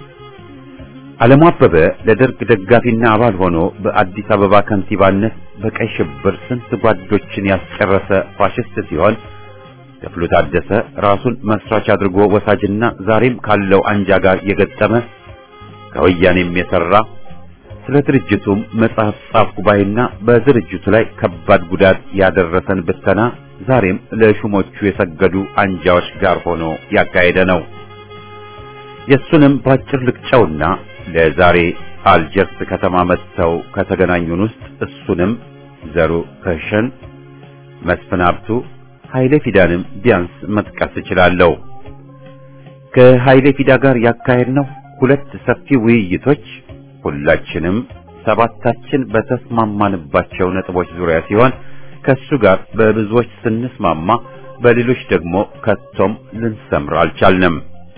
ዓለሙ አበበ ለደርግ ደጋፊና አባል ሆኖ በአዲስ አበባ ከንቲባነት በቀይ ሽብር ስንት ጓዶችን ያስጨረሰ ፋሽስት ሲሆን ክፍሉ ታደሰ ራሱን መስራች አድርጎ ወሳጅና ዛሬም ካለው አንጃ ጋር የገጠመ ከወያኔም የሰራ ስለ ድርጅቱም መጽሐፍ ጻፍኩ ባይና በድርጅቱ ላይ ከባድ ጉዳት ያደረሰን ብተና ዛሬም ለሹሞቹ የሰገዱ አንጃዎች ጋር ሆኖ ያካሄደ ነው። የሱንም ባጭር ልቅጨውና ለዛሬ አልጀርስ ከተማ መጥተው ከተገናኙን ውስጥ እሱንም ዘሩ ከሸን፣ መስፍን ሀብቱ፣ ኃይሌ ፊዳንም ቢያንስ መጥቀስ እችላለሁ። ከኃይሌ ፊዳ ጋር ያካሄድነው ሁለት ሰፊ ውይይቶች ሁላችንም ሰባታችን በተስማማንባቸው ነጥቦች ዙሪያ ሲሆን ከሱ ጋር በብዙዎች ስንስማማ በሌሎች ደግሞ ከቶም ልንሰምር አልቻልንም።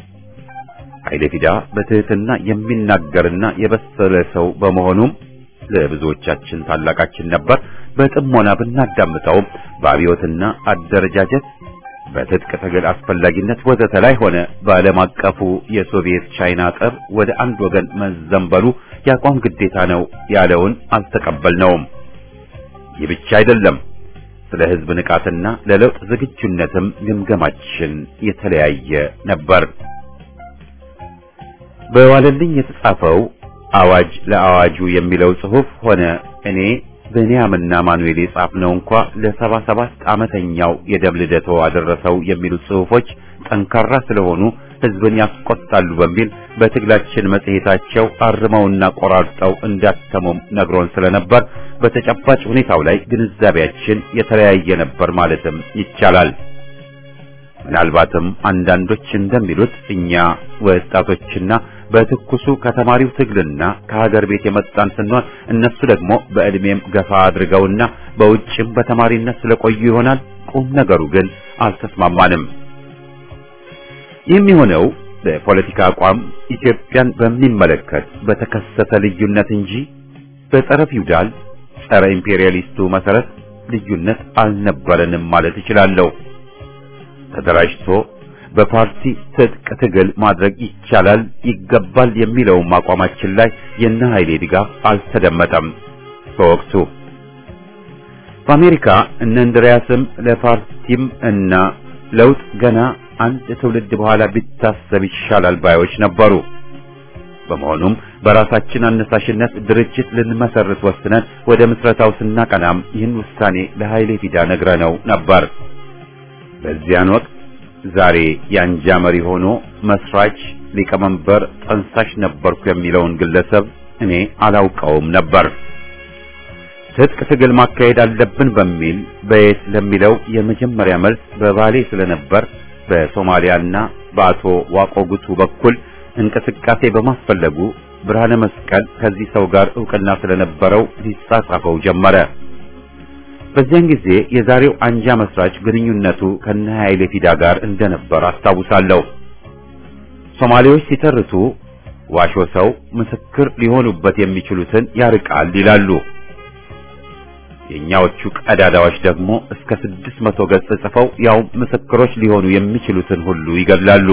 ኃይሌ ፊዳ በትህትና የሚናገርና የበሰለ ሰው በመሆኑም ለብዙዎቻችን ታላቃችን ነበር። በጥሞና ብናዳምጠውም በአብዮትና አደረጃጀት በትጥቅ ትግል አስፈላጊነት ወዘተ ላይ ሆነ በዓለም አቀፉ የሶቪየት ቻይና ጠብ ወደ አንድ ወገን መዘንበሉ የአቋም ግዴታ ነው ያለውን አልተቀበልነውም። ይህ ብቻ አይደለም። ስለ ሕዝብ ንቃትና ለለውጥ ዝግጁነትም ግምገማችን የተለያየ ነበር። በዋለልኝ የተጻፈው አዋጅ ለአዋጁ የሚለው ጽሑፍ ሆነ እኔ ብንያምና ማኑኤል የጻፍነው እንኳ ለሰባ ሰባት ዓመተኛው የደም ልደቶ አደረሰው የሚሉት ጽሑፎች ጠንካራ ስለሆኑ ሕዝብን ያስቆጣሉ በሚል በትግላችን መጽሔታቸው አርመውና ቆራርጠው እንዳተሙም ነግሮን ስለነበር በተጨባጭ ሁኔታው ላይ ግንዛቤያችን የተለያየ ነበር ማለትም ይቻላል። ምናልባትም አንዳንዶች እንደሚሉት እኛ ወጣቶችና በትኩሱ ከተማሪው ትግልና ከሀገር ቤት የመጣን ስንሆን እነሱ ደግሞ በዕድሜም ገፋ አድርገውና በውጭም በተማሪነት ስለቆዩ ይሆናል። ቁም ነገሩ ግን አልተስማማንም። ይህም የሆነው በፖለቲካ አቋም ኢትዮጵያን በሚመለከት በተከሰተ ልዩነት እንጂ በጸረ ፊውዳል ጸረ ኢምፔሪያሊስቱ መሰረት ልዩነት አልነበረንም ማለት እችላለሁ። ተደራጅቶ በፓርቲ ትጥቅ ትግል ማድረግ ይቻላል ይገባል የሚለውም አቋማችን ላይ የነ ኃይሌ ድጋፍ አልተደመጠም። በወቅቱ በአሜሪካ እነ እንድሪያስም ለፓርቲም እና ለውጥ ገና አንድ ትውልድ በኋላ ቢታሰብ ይሻላል ባዮች ነበሩ። በመሆኑም በራሳችን አነሳሽነት ድርጅት ልንመሰርት ወስነን ወደ ምስረታው ስናቀናም ይህን ውሳኔ ለኃይሌ ፊዳ ነግረነው ነበር። በዚያን ወቅት ዛሬ የአንጃ መሪ ሆኖ መስራች፣ ሊቀመንበር፣ ጠንሳሽ ነበርኩ የሚለውን ግለሰብ እኔ አላውቀውም ነበር። ትጥቅ ትግል ማካሄድ አለብን በሚል በየት ለሚለው የመጀመሪያ መልስ በባሌ ስለነበር በሶማሊያና በአቶ ዋቆ ጉቱ በኩል እንቅስቃሴ በማስፈለጉ ብርሃነ መስቀል ከዚህ ሰው ጋር ዕውቅና ስለነበረው ሊጻጻፈው ጀመረ። በዚያን ጊዜ የዛሬው አንጃ መስራች ግንኙነቱ ከነ ኃይሌ ፊዳ ጋር እንደነበር አስታውሳለሁ። ሶማሌዎች ሲተርቱ ዋሾ ሰው ምስክር ሊሆኑበት የሚችሉትን ያርቃል ይላሉ። የኛዎቹ ቀዳዳዎች ደግሞ እስከ ስድስት መቶ ገጽ ጽፈው ያው ምስክሮች ሊሆኑ የሚችሉትን ሁሉ ይገድላሉ።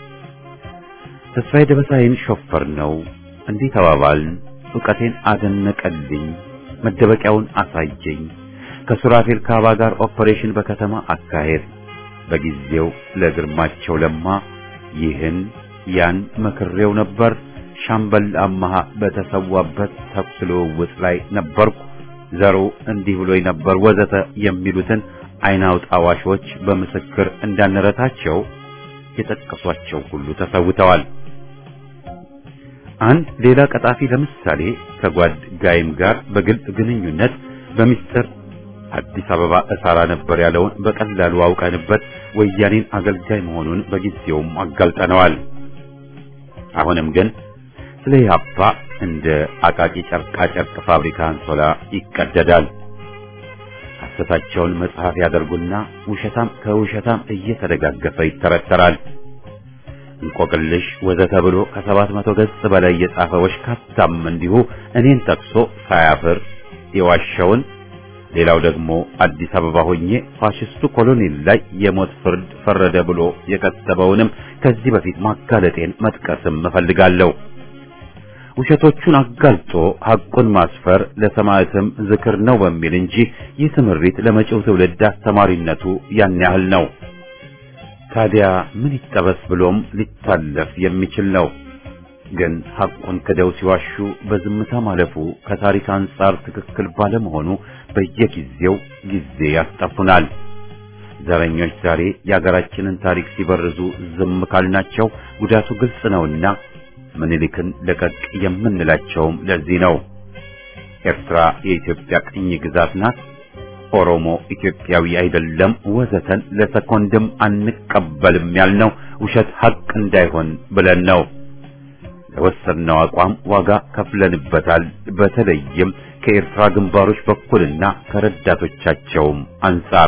ተስፋዬ ደበሳይን ሾፈር ነው እንዲህ ተባባልን። ዕውቀቴን አደነቀልኝ፣ መደበቂያውን አሳየኝ። ከሱራፌል ካባ ጋር ኦፐሬሽን በከተማ አካሄድ በጊዜው ለግርማቸው ለማ ይህን ያን መክሬው ነበር። ሻምበል አማሃ በተሰዋበት ተኩስ ልውውጥ ላይ ነበርኩ። ዘሩ እንዲህ ብሎኝ ነበር ወዘተ የሚሉትን አይን አውጣ ዋሾች በምስክር እንዳንረታቸው የጠቀሷቸው ሁሉ ተሰውተዋል። አንድ ሌላ ቀጣፊ ለምሳሌ ከጓድ ጋይም ጋር በግልጽ ግንኙነት በሚስጥር አዲስ አበባ እሰራ ነበር ያለውን በቀላሉ አውቀንበት ወያኔን አገልጋይ መሆኑን በጊዜውም አጋልጠነዋል። አሁንም ግን ስለ ኢህአፓ እንደ አቃቂ ጨርቃ ጨርቅ ፋብሪካ አንሶላ ይቀደዳል። ሐሰታቸውን መጽሐፍ ያደርጉና ውሸታም ከውሸታም እየተደጋገፈ ይተረተራል። እንቆቅልሽ ወዘተ ብሎ ከሰባት መቶ ገጽ በላይ የጻፈ ወሽካታም እንዲሁ እኔን ጠቅሶ ሳያፍር የዋሸውን ሌላው ደግሞ አዲስ አበባ ሆኜ ፋሽስቱ ኮሎኔል ላይ የሞት ፍርድ ፈረደ ብሎ የከተበውንም ከዚህ በፊት ማጋለጤን መጥቀስም እፈልጋለሁ። ውሸቶቹን አጋልጦ ሐቁን ማስፈር ለሰማዕትም ዝክር ነው በሚል እንጂ ይህ ትምህርት ለመጪው ትውልድ አስተማሪነቱ ያን ያህል ነው። ታዲያ ምን ይጠበስ ብሎም ሊታለፍ የሚችል ነው። ግን ሐቁን ክደው ሲዋሹ በዝምታ ማለፉ ከታሪክ አንጻር ትክክል ባለመሆኑ በየጊዜው ጊዜ ያስጠፉናል። ዘረኞች ዛሬ የአገራችንን ታሪክ ሲበርዙ ዝም ካልናቸው ጉዳቱ ግልጽ ነውና ምኒልክን ለቀቅ የምንላቸውም ለዚህ ነው። ኤርትራ የኢትዮጵያ ቅኝ ግዛት ናት፣ ኦሮሞ ኢትዮጵያዊ አይደለም፣ ወዘተን ለሰኮንድም አንቀበልም ያልነው ውሸት ሐቅ እንዳይሆን ብለን ነው። ለወሰድነው አቋም ዋጋ ከፍለንበታል። በተለይም ከኤርትራ ግንባሮች በኩልና ከረዳቶቻቸውም አንጻር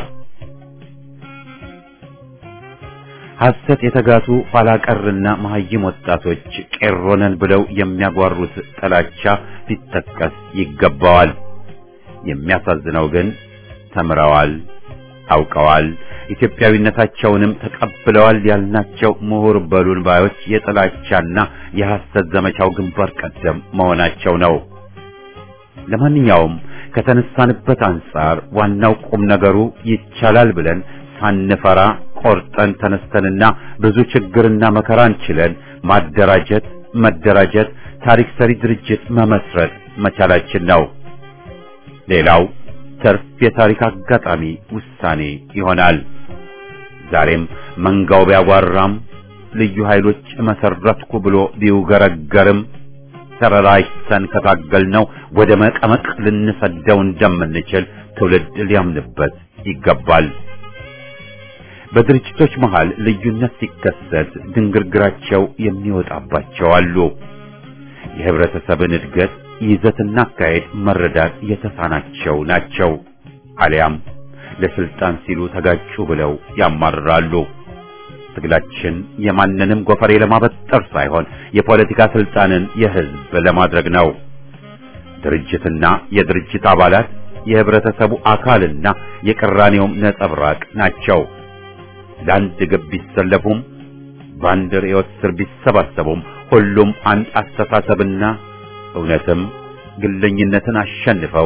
ሐሰት የተጋቱ ኋላቀርና መሐይም ወጣቶች ቄሮነን ብለው የሚያጓሩት ጥላቻ ሊጠቀስ ይገባዋል። የሚያሳዝነው ግን ተምረዋል፣ አውቀዋል፣ ኢትዮጵያዊነታቸውንም ተቀብለዋል ያልናቸው ምሁር በሉን ባዮች የጥላቻና የሐሰት ዘመቻው ግንባር ቀደም መሆናቸው ነው። ለማንኛውም ከተነሳንበት አንጻር ዋናው ቁም ነገሩ ይቻላል ብለን ሳንፈራ ቆርጠን ተነስተንና ብዙ ችግርና መከራን ችለን ማደራጀት፣ መደራጀት፣ ታሪክ ሰሪ ድርጅት መመስረት መቻላችን ነው። ሌላው ተርፍ የታሪክ አጋጣሚ ውሳኔ ይሆናል። ዛሬም መንጋው ቢያጓራም ልዩ ኃይሎች መሰረትኩ ብሎ ቢውገረገርም ተረራጅተን ከታገልነው ወደ መቀመቅ ልንሰደው እንደምንችል ትውልድ ሊያምንበት ይገባል። በድርጅቶች መሃል ልዩነት ሲከሰት ድንግርግራቸው የሚወጣባቸው አሉ። የህብረተሰብን እድገት ይዘትና አካሄድ መረዳት የተሳናቸው ናቸው። አሊያም ለስልጣን ሲሉ ተጋጩ ብለው ያማርራሉ። ትግላችን የማንንም ጎፈሬ ለማበጠር ሳይሆን የፖለቲካ ስልጣንን የህዝብ ለማድረግ ነው። ድርጅትና የድርጅት አባላት የህብረተሰቡ አካልና የቅራኔውም ነጸብራቅ ናቸው። ለአንድ ግብ ቢሰለፉም በአንድ ርዕዮት ስር ቢሰባሰቡም ሁሉም አንድ አስተሳሰብና እውነትም ግለኝነትን አሸንፈው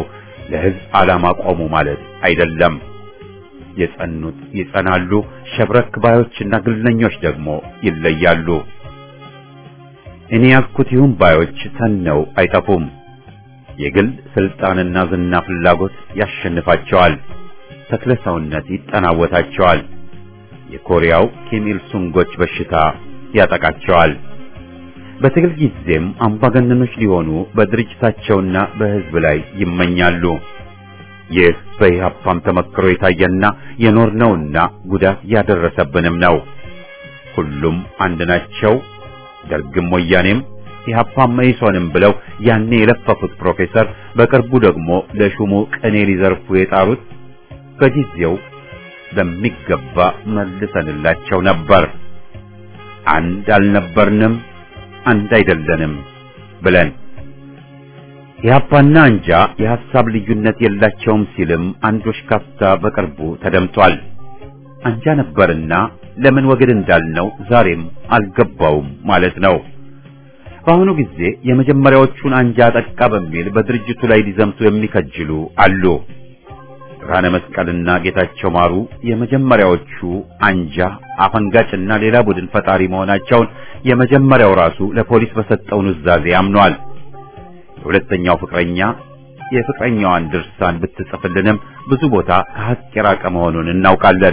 ለህዝብ ዓላማ ቆሙ ማለት አይደለም። የጸኑት ይጸናሉ፣ ሸብረክ ባዮችና ግለኞች ደግሞ ይለያሉ። እኔ ያልኩት ይሁን ባዮች ተነው አይጠፉም። የግል ስልጣንና ዝና ፍላጎት ያሸንፋቸዋል። ተክለ ሰውነት ይጠናወታቸዋል። የኮሪያው ኪም ኢል ሱንጎች በሽታ ያጠቃቸዋል። በትግል ጊዜም አምባገነኖች ሊሆኑ በድርጅታቸውና በህዝብ ላይ ይመኛሉ። ይህ በኢህአፓም ተመክሮ የታየና የኖርነውና ጉዳት ያደረሰብንም ነው። ሁሉም አንድ ናቸው። ደርግም ወያኔም ኢህአፓም መኢሶንም ብለው ያኔ የለፈፉት ፕሮፌሰር በቅርቡ ደግሞ ለሹሙ ቅኔ ሊዘርፉ የጣሩት በጊዜው በሚገባ መልሰንላቸው ነበር። አንድ አልነበርንም፣ አንድ አይደለንም ብለን ኢህአፓና አንጃ የሐሳብ ልዩነት የላቸውም ሲልም አንዶች ካፍታ በቅርቡ ተደምጧል። አንጃ ነበርና ለምን ወግድ እንዳልነው ዛሬም አልገባውም ማለት ነው። በአሁኑ ጊዜ የመጀመሪያዎቹን አንጃ አጠቃ በሚል በድርጅቱ ላይ ሊዘምቱ የሚከጅሉ አሉ። ብርሃነ መስቀልና ጌታቸው ማሩ የመጀመሪያዎቹ አንጃ አፈንጋጭና ሌላ ቡድን ፈጣሪ መሆናቸውን የመጀመሪያው ራሱ ለፖሊስ በሰጠው ኑዛዜ አምኗል። የሁለተኛው ፍቅረኛ የፍቅረኛዋን ድርሳን ብትጽፍልንም ብዙ ቦታ ከሀቅ የራቀ መሆኑን እናውቃለን።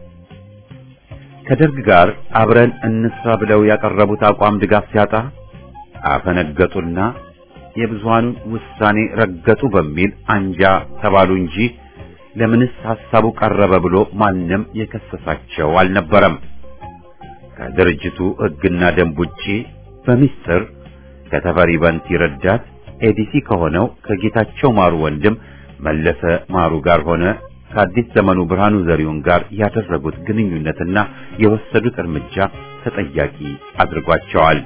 ከደርግ ጋር አብረን እንስራ ብለው ያቀረቡት አቋም ድጋፍ ሲያጣ አፈነገጡና የብዙሃኑን ውሳኔ ረገጡ በሚል አንጃ ተባሉ እንጂ ለምንስ ሐሳቡ ቀረበ ብሎ ማንም የከሰሳቸው አልነበረም። ከድርጅቱ ሕግና ደንብ ውጪ በሚስጥር ከተፈሪ በንቲ ረዳት ኤዲሲ ከሆነው ከጌታቸው ማሩ ወንድም መለሰ ማሩ ጋር ሆነ ከአዲስ ዘመኑ ብርሃኑ ዘሪሁን ጋር ያደረጉት ግንኙነትና የወሰዱት እርምጃ ተጠያቂ አድርጓቸዋል።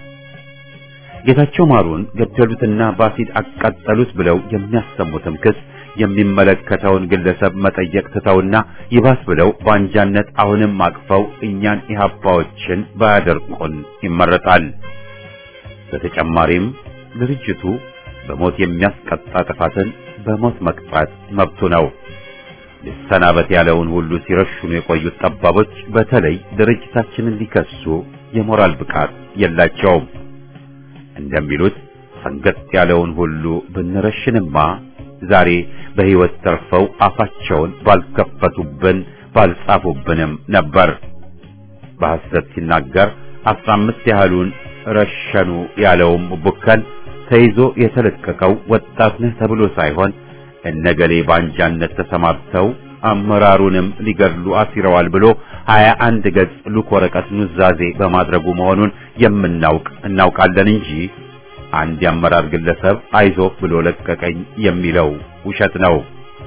ጌታቸው ማሩን ገደሉትና በአሲድ አቃጠሉት ብለው የሚያሰሙትም ክስ የሚመለከተውን ግለሰብ መጠየቅ ትተውና ይባስ ብለው በአንጃነት አሁንም አቅፈው እኛን ኢህአፓዎችን ባያደርቁን ይመረጣል። በተጨማሪም ድርጅቱ በሞት የሚያስቀጣ ጥፋትን በሞት መቅጣት መብቱ ነው። ሊሰናበት ያለውን ሁሉ ሲረሽኑ የቆዩት ጠባቦች በተለይ ድርጅታችንን ሊከሱ የሞራል ብቃት የላቸውም። እንደሚሉት ፈንገጥ ያለውን ሁሉ ብንረሽንማ ዛሬ በሕይወት ተርፈው አፋቸውን ባልከፈቱብን ባልጻፉብንም ነበር። በሐሰት ሲናገር አስራ አምስት ያህሉን ረሸኑ ያለውም ቡከን ተይዞ የተለቀቀው ወጣት ነህ ተብሎ ሳይሆን እነገሌ ባንጃነት ተሰማርተው አመራሩንም ሊገድሉ አሲረዋል ብሎ ሀያ አንድ ገጽ ሉክ ወረቀት ኑዛዜ በማድረጉ መሆኑን የምናውቅ እናውቃለን እንጂ አንድ የአመራር ግለሰብ አይዞህ ብሎ ለቀቀኝ የሚለው ውሸት ነው።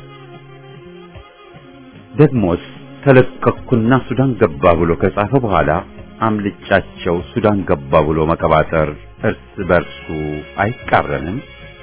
ደግሞስ ተለቀቅኩና ሱዳን ገባ ብሎ ከጻፈ በኋላ አምልጫቸው ሱዳን ገባ ብሎ መቀባጠር እርስ በርሱ አይቃረንም?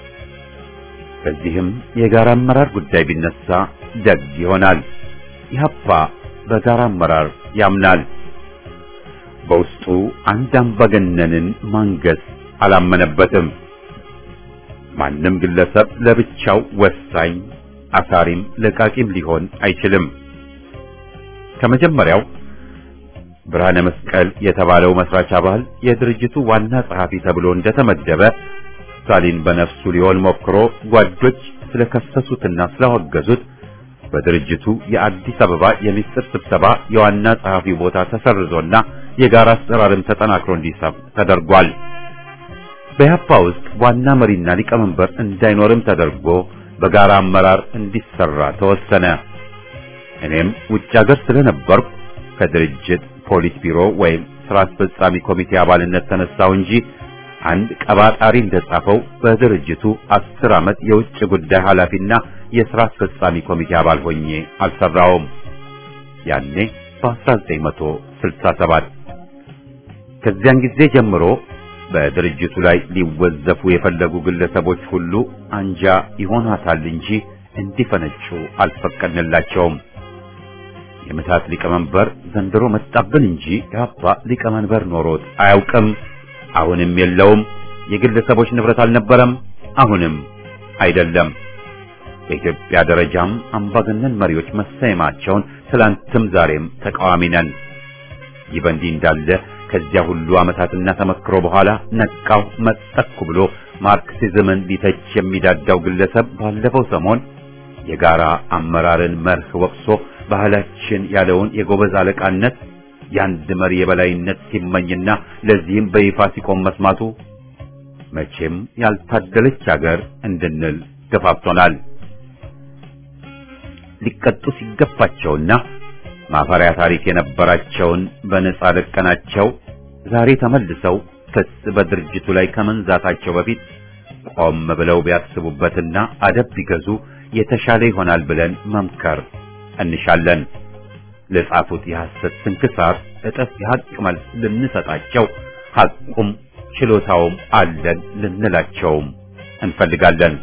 በዚህም የጋራ አመራር ጉዳይ ቢነሳ ደግ ይሆናል። ኢህአፓ በጋራ አመራር ያምናል። በውስጡ አንድ አምባገነንን ማንገስ አላመነበትም። ማንም ግለሰብ ለብቻው ወሳኝ አሳሪም ለቃቂም ሊሆን አይችልም። ከመጀመሪያው ብርሃነ መስቀል የተባለው መስራች አባል የድርጅቱ ዋና ጸሐፊ ተብሎ እንደተመደበ ስታሊን በነፍሱ ሊሆን ሞክሮ ጓዶች ስለከሰሱትና ስላወገዙት በድርጅቱ የአዲስ አበባ የሚስጥር ስብሰባ የዋና ጸሐፊ ቦታ ተሰርዞና የጋራ አሰራርም ተጠናክሮ እንዲሰብ ተደርጓል። በኢህአፓ ውስጥ ዋና መሪና ሊቀመንበር እንዳይኖርም ተደርጎ በጋራ አመራር እንዲሰራ ተወሰነ። እኔም ውጭ ሀገር ስለነበርኩ ከድርጅት ፖሊስ ቢሮ ወይም ስራ አስፈጻሚ ኮሚቴ አባልነት ተነሳው እንጂ አንድ ቀባጣሪ እንደጻፈው በድርጅቱ አስር ዓመት የውጭ ጉዳይ ኃላፊና የሥራ አስፈጻሚ ኮሚቴ አባል ሆኜ አልሰራውም። ያኔ በ1967 ከዚያን ጊዜ ጀምሮ በድርጅቱ ላይ ሊወዘፉ የፈለጉ ግለሰቦች ሁሉ አንጃ ይሆናታል እንጂ እንዲፈነጩ አልፈቀድንላቸውም። የምታት ሊቀመንበር ዘንድሮ መጣብን እንጂ ኢህአፓ ሊቀመንበር ኖሮት አያውቅም። አሁንም የለውም። የግለሰቦች ንብረት አልነበረም፣ አሁንም አይደለም። በኢትዮጵያ ደረጃም አምባገነን መሪዎች መሰየማቸውን ትላንትም ዛሬም ተቃዋሚ ነን። ይህ በእንዲህ እንዳለ ከዚያ ሁሉ ዓመታትና ተመክሮ በኋላ ነቃው መጠኩ ብሎ ማርክሲዝምን ሊተች የሚዳዳው ግለሰብ ባለፈው ሰሞን የጋራ አመራርን መርህ ወቅሶ ባህላችን ያለውን የጎበዝ አለቃነት የአንድ መሪ የበላይነት ሲመኝና ለዚህም በይፋ ሲቆም መስማቱ መቼም ያልታደለች ሀገር እንድንል ገፋፍቶናል። ሊቀጡ ሲገባቸውና ማፈሪያ ታሪክ የነበራቸውን በነጻ ለቀናቸው ዛሬ ተመልሰው ክስ በድርጅቱ ላይ ከመንዛታቸው በፊት ቆም ብለው ቢያስቡበትና አደብ ቢገዙ የተሻለ ይሆናል ብለን መምከር እንሻለን። ለጻፉት የሐሰት ስንክሳር እጥፍ የሐቅ መልስ ልንሰጣቸው ሐቁም ችሎታውም አለን ልንላቸውም እንፈልጋለን።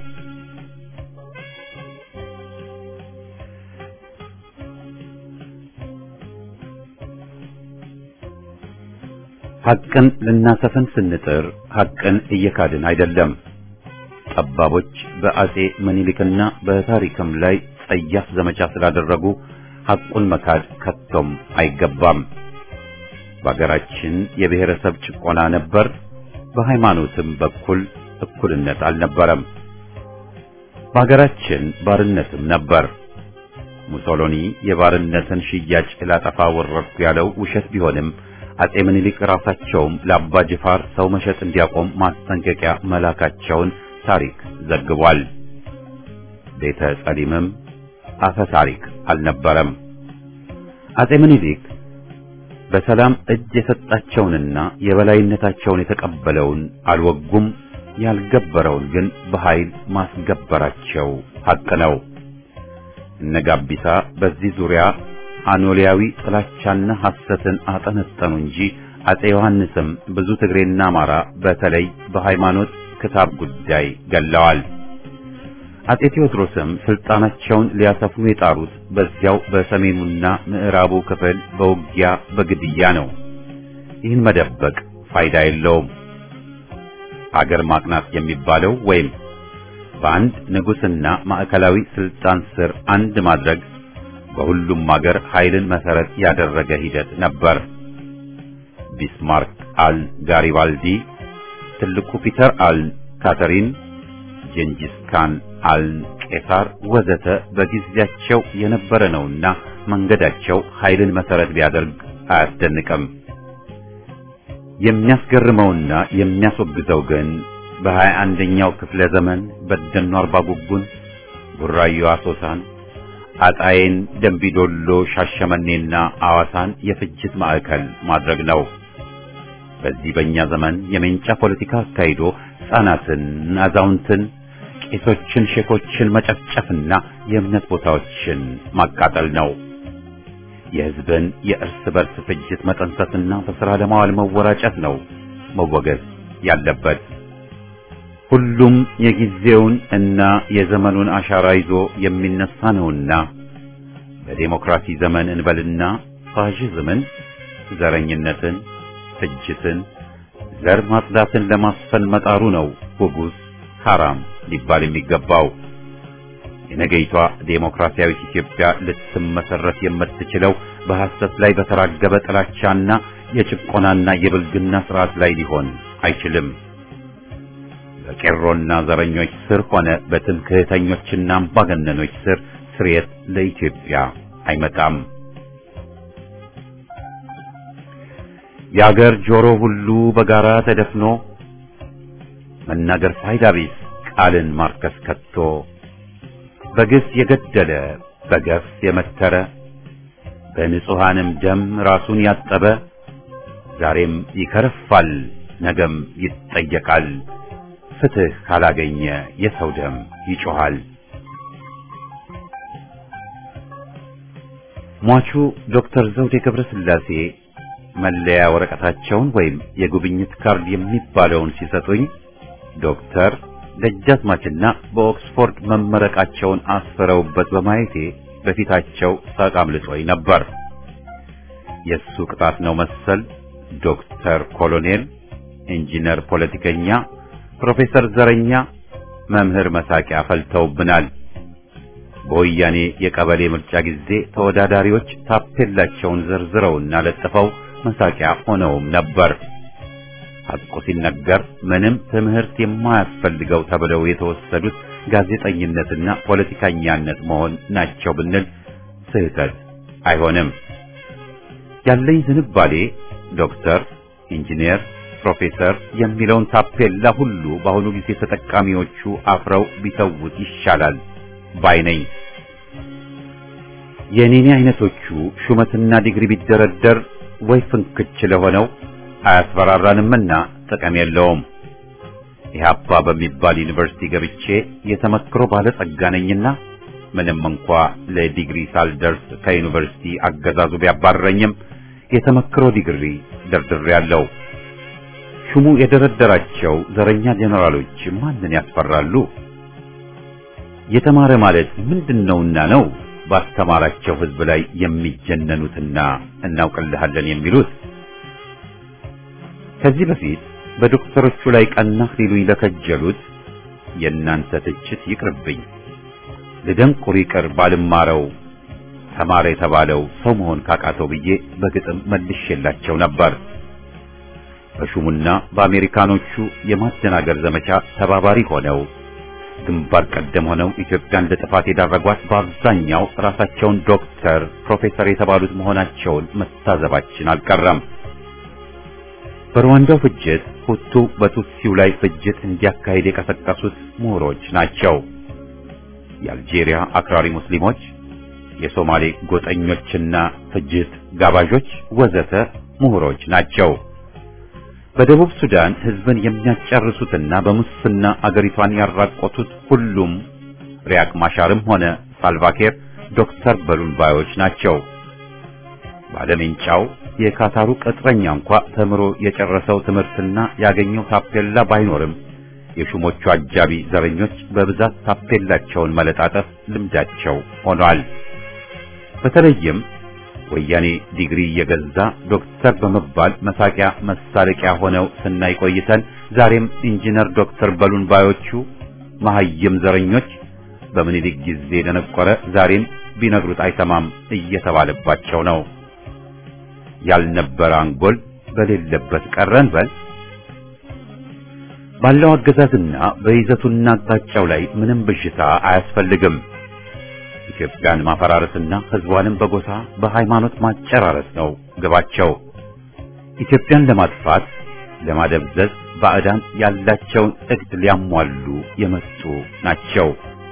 ሐቅን ልናሰፍን ስንጥር ሐቅን እየካድን አይደለም። ጠባቦች በአጼ ምኒልክና በታሪክም ላይ ጸያፍ ዘመቻ ስላደረጉ ሐቁን መካድ ከቶም አይገባም። በአገራችን የብሔረሰብ ጭቆና ነበር። በሃይማኖትም በኩል እኩልነት አልነበረም። በአገራችን ባርነትም ነበር። ሙሶሎኒ የባርነትን ሽያጭ ላጠፋ ወረድኩ ያለው ውሸት ቢሆንም አጼ ምኒልክ ራሳቸውም ለአባ ጅፋር ሰው መሸጥ እንዲያቆም ማስጠንቀቂያ መላካቸውን ታሪክ ዘግቧል። ቤተ ጸሊምም አፈ ታሪክ አልነበረም። አጼ ምኒልክ በሰላም እጅ የሰጣቸውንና የበላይነታቸውን የተቀበለውን አልወጉም። ያልገበረውን ግን በኃይል ማስገበራቸው ሐቅ ነው። እነ ጋቢሳ በዚህ ዙሪያ አኖሊያዊ ጥላቻና ሐሰትን አጠነጠኑ እንጂ አጼ ዮሐንስም ብዙ ትግሬና አማራ በተለይ በሃይማኖት ክታብ ጉዳይ ገለዋል። አጼ ቴዎድሮስም ስልጣናቸውን ሊያሰፉ የጣሩት በዚያው በሰሜኑና ምዕራቡ ክፍል በውጊያ በግድያ ነው። ይህን መደበቅ ፋይዳ የለውም። አገር ማቅናት የሚባለው ወይም በአንድ ንጉሥና ማዕከላዊ ስልጣን ስር አንድ ማድረግ በሁሉም አገር ኃይልን መሰረት ያደረገ ሂደት ነበር። ቢስማርክ አል ጋሪባልዲ፣ ትልቁ ፒተር አል ካተሪን፣ ጀንጂስ ካን አል ቄሳር ወዘተ በጊዜያቸው የነበረ ነውና መንገዳቸው ኃይልን መሰረት ቢያደርግ አያስደንቅም። የሚያስገርመውና የሚያስወግዘው ግን በሀያ አንደኛው ክፍለ ዘመን በደኖ አርባ ጉጉን፣ ቡራዮ አሶሳን፣ አጣዬን፣ ደንቢዶሎ፣ ሻሸመኔና አዋሳን የፍጅት ማዕከል ማድረግ ነው። በዚህ በእኛ ዘመን የሜንጫ ፖለቲካ አካሂዶ ሕፃናትን፣ አዛውንትን፣ ቄሶችን፣ ሼኮችን መጨፍጨፍና የእምነት ቦታዎችን ማቃጠል ነው። የሕዝብን የእርስ በርስ ፍጅት መጠንሰስና በሥራ ለማዋል መወራጨት ነው መወገዝ ያለበት። ሁሉም የጊዜውን እና የዘመኑን አሻራ ይዞ የሚነሳ ነውና በዴሞክራሲ ዘመን እንበልና ፋሽዝምን፣ ዘረኝነትን፣ ፍጅትን፣ ዘር ማጽዳትን ለማስፈን መጣሩ ነው ውጉዝ ሐራም ሊባል የሚገባው። የነገይቷ ዴሞክራሲያዊት ኢትዮጵያ ልትመሰረት የምትችለው በሐሰት ላይ በተራገበ ጥላቻና የጭቆናና የብልግና ስርዓት ላይ ሊሆን አይችልም። በቄሮና ዘረኞች ስር ሆነ በትምክህተኞችና አምባገነኖች ስር ስርየት ለኢትዮጵያ አይመጣም። የአገር ጆሮ ሁሉ በጋራ ተደፍኖ መናገር ፋይዳ ቢስ ቃልን ማርከስ ከቶ በግፍ የገደለ በገፍ የመተረ በንጹሐንም ደም ራሱን ያጠበ ዛሬም ይከረፋል፣ ነገም ይጠየቃል። ፍትህ ካላገኘ የሰው ደም ይጮኻል። ሟቹ ዶክተር ዘውዴ ገብረ ሥላሴ መለያ ወረቀታቸውን ወይም የጉብኝት ካርድ የሚባለውን ሲሰጡኝ ዶክተር ደጃዝማችና በኦክስፎርድ መመረቃቸውን አስፈረውበት በማየቴ በፊታቸው ሳቅ አምልጦኝ ነበር። የእሱ ቅጣት ነው መሰል ዶክተር ኮሎኔል፣ ኢንጂነር ፖለቲከኛ፣ ፕሮፌሰር ዘረኛ፣ መምህር መሳቂያ ፈልተውብናል። በወያኔ የቀበሌ ምርጫ ጊዜ ተወዳዳሪዎች ታፔላቸውን ዘርዝረውና ለጥፈው መሳቂያ ሆነውም ነበር። ሐቁ ሲነገር ምንም ትምህርት የማያስፈልገው ተብለው የተወሰዱት ጋዜጠኝነትና ፖለቲከኛነት መሆን ናቸው ብንል ስህተት አይሆንም። ያለኝ ዝንባሌ ዶክተር፣ ኢንጂነር፣ ፕሮፌሰር የሚለውን ታፔላ ሁሉ በአሁኑ ጊዜ ተጠቃሚዎቹ አፍረው ቢተውት ይሻላል ባይ ነኝ። የኔኔ አይነቶቹ ሹመትና ዲግሪ ቢደረደር ወይ ፍንክች ለሆነው አያስፈራራንምና ጥቅም የለውም። ኢህአፓ በሚባል ዩኒቨርሲቲ ገብቼ የተመክሮ ባለጸጋ ነኝና ምንም እንኳ ለዲግሪ ሳልደርስ ከዩኒቨርሲቲ አገዛዙ ቢያባረኝም የተመክሮ ዲግሪ ደርድሬያለሁ። ሹሙ የደረደራቸው ዘረኛ ጄኔራሎች ማንን ያስፈራሉ? የተማረ ማለት ምንድነውና ነው ባስተማራቸው ህዝብ ላይ የሚጀነኑትና እናውቅልሃለን የሚሉት? ከዚህ በፊት በዶክተሮቹ ላይ ቀናህ ሊሉኝ ለከጀሉት የእናንተ ትችት ይቅርብኝ። ልደንቁር ይቅር ባልማረው ተማረ የተባለው ሰው መሆን ካቃተው ብዬ በግጥም መልሼላቸው ነበር። በሹሙና በአሜሪካኖቹ የማደናገር ዘመቻ ተባባሪ ሆነው ግንባር ቀደም ሆነው ኢትዮጵያን ለጥፋት የዳረጓት በአብዛኛው ራሳቸውን ዶክተር፣ ፕሮፌሰር የተባሉት መሆናቸውን መታዘባችን አልቀረም። በሩዋንዳው ፍጅት ሁቱ በቱትሲው ላይ ፍጅት እንዲያካሂድ የቀሰቀሱት ምሁሮች ናቸው። የአልጄሪያ አክራሪ ሙስሊሞች፣ የሶማሌ ጎጠኞችና ፍጅት ጋባዦች ወዘተ ምሁሮች ናቸው። በደቡብ ሱዳን ህዝብን የሚያጨርሱትና በሙስና አገሪቷን ያራቆቱት ሁሉም ሪያክ ማሻርም ሆነ ሳልቫኬር ዶክተር በሉን ባዮች ናቸው። ባለሜንጫው የካታሩ ቅጥረኛ እንኳ ተምሮ የጨረሰው ትምህርትና ያገኘው ታፔላ ባይኖርም የሹሞቹ አጃቢ ዘረኞች በብዛት ታፔላቸውን መለጣጠፍ ልምዳቸው ሆኗል። በተለይም ወያኔ ዲግሪ እየገዛ ዶክተር በመባል መሳቂያ መሳለቂያ ሆነው ስናይ ቆይተን ዛሬም ኢንጂነር ዶክተር በሉን ባዮቹ መሐይም ዘረኞች በምኒልክ ጊዜ ደነቆረ ዛሬም ቢነግሩት አይሰማም እየተባለባቸው ነው። ያልነበረ አንጎል በሌለበት ቀረን በል። ባለው አገዛዝና በይዘቱና አቅጣጫው ላይ ምንም ብዥታ አያስፈልግም። ኢትዮጵያን ማፈራረስና ህዝቧንም በጎሳ በሃይማኖት ማጨራረስ ነው ግባቸው። ኢትዮጵያን ለማጥፋት ለማደብዘዝ ባዕዳን ያላቸውን እቅድ ሊያሟሉ የመጡ ናቸው።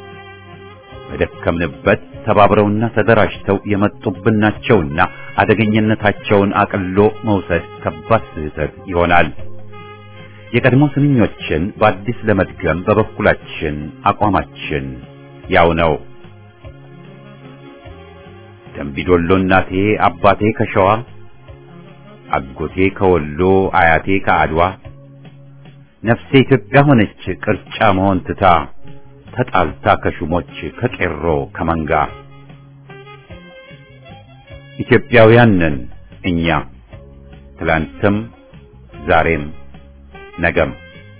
በደከምንበት ተባብረውና ተደራጅተው የመጡብን ናቸውና አደገኝነታቸውን አቅሎ መውሰድ ከባድ ስህተት ይሆናል። የቀድሞ ስንኞችን በአዲስ ለመድገም በበኩላችን አቋማችን ያው ነው። ደምቢዶሎ እናቴ አባቴ ከሸዋ አጎቴ ከወሎ አያቴ ከአድዋ ነፍሴ ኢትዮጵያ ሆነች ቅርጫ መሆን ትታ ተጣልታ ከሹሞች ከቄሮ ከመንጋ ኢትዮጵያውያን ነን እኛ ትላንትም ዛሬም ነገም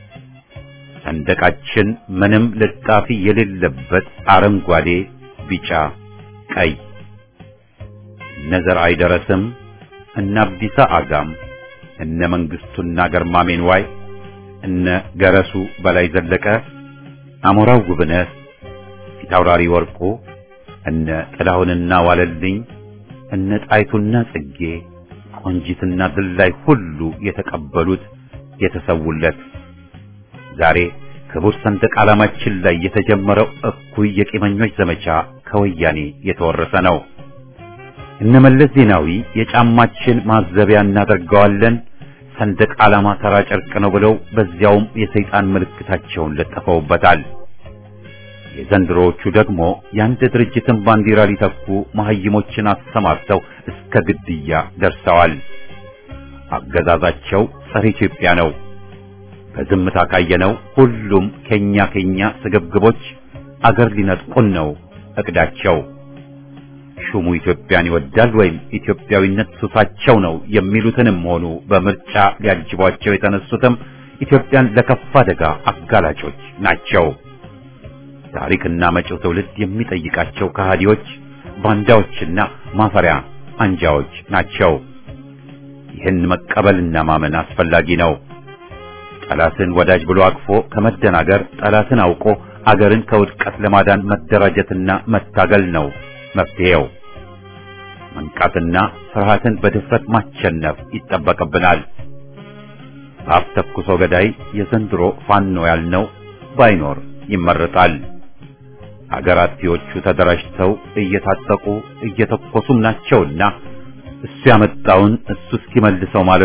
ሰንደቃችን ምንም ልጣፊ የሌለበት አረንጓዴ፣ ቢጫ፣ ቀይ እነ ዘርአይ ደረስም እነ አብዲሳ አጋም እነ መንግስቱና ገርማሜን ዋይ እነ ገረሱ በላይ ዘለቀ አሞራው ጉብነት ፊታውራሪ ወርቁ እነ ጥላሁንና ዋለልኝ እነ ጣይቱና ጽጌ ቆንጂትና ድላይ ሁሉ የተቀበሉት የተሰውለት ዛሬ ክቡር ሰንደቅ ዓላማችን ላይ የተጀመረው እኩይ የቂመኞች ዘመቻ ከወያኔ የተወረሰ ነው። እነመለስ ዜናዊ የጫማችን ማዘቢያ እናደርገዋለን ሰንደቅ ዓላማ ተራ ጨርቅ ነው ብለው በዚያውም የሰይጣን ምልክታቸውን ለጥፈውበታል። የዘንድሮዎቹ ደግሞ የአንድ ድርጅትን ባንዲራ ሊተኩ መሐይሞችን አሰማርተው እስከ ግድያ ደርሰዋል። አገዛዛቸው ጸረ ኢትዮጵያ ነው። በዝምታ ካየነው ሁሉም ከኛ ከኛ ስግብግቦች አገር ሊነጥቁን ነው እቅዳቸው። ሹሙ ኢትዮጵያን ይወዳል ወይም ኢትዮጵያዊነት ሱሳቸው ነው የሚሉትንም ሆኑ በምርጫ ሊያጅቧቸው የተነሱትም ኢትዮጵያን ለከፋ አደጋ አጋላጮች ናቸው። ታሪክና መጪው ትውልድ የሚጠይቃቸው ከሃዲዎች፣ ባንዳዎችና ማፈሪያ አንጃዎች ናቸው። ይህን መቀበልና ማመን አስፈላጊ ነው። ጠላትን ወዳጅ ብሎ አቅፎ ከመደናገር ጠላትን አውቆ አገርን ከውድቀት ለማዳን መደራጀትና መታገል ነው መፍትሄው። መንቃትና ፍርሃትን በድፍረት ማቸነፍ ይጠበቅብናል። በአፍ ተኩሶ ገዳይ የዘንድሮ ፋኖ ያልነው ባይኖር ይመረጣል። አገር አጥፊዎቹ ተደራጅተው እየታጠቁ እየተኮሱም ናቸውና እሱ ያመጣውን እሱ እስኪመልሰው ማለት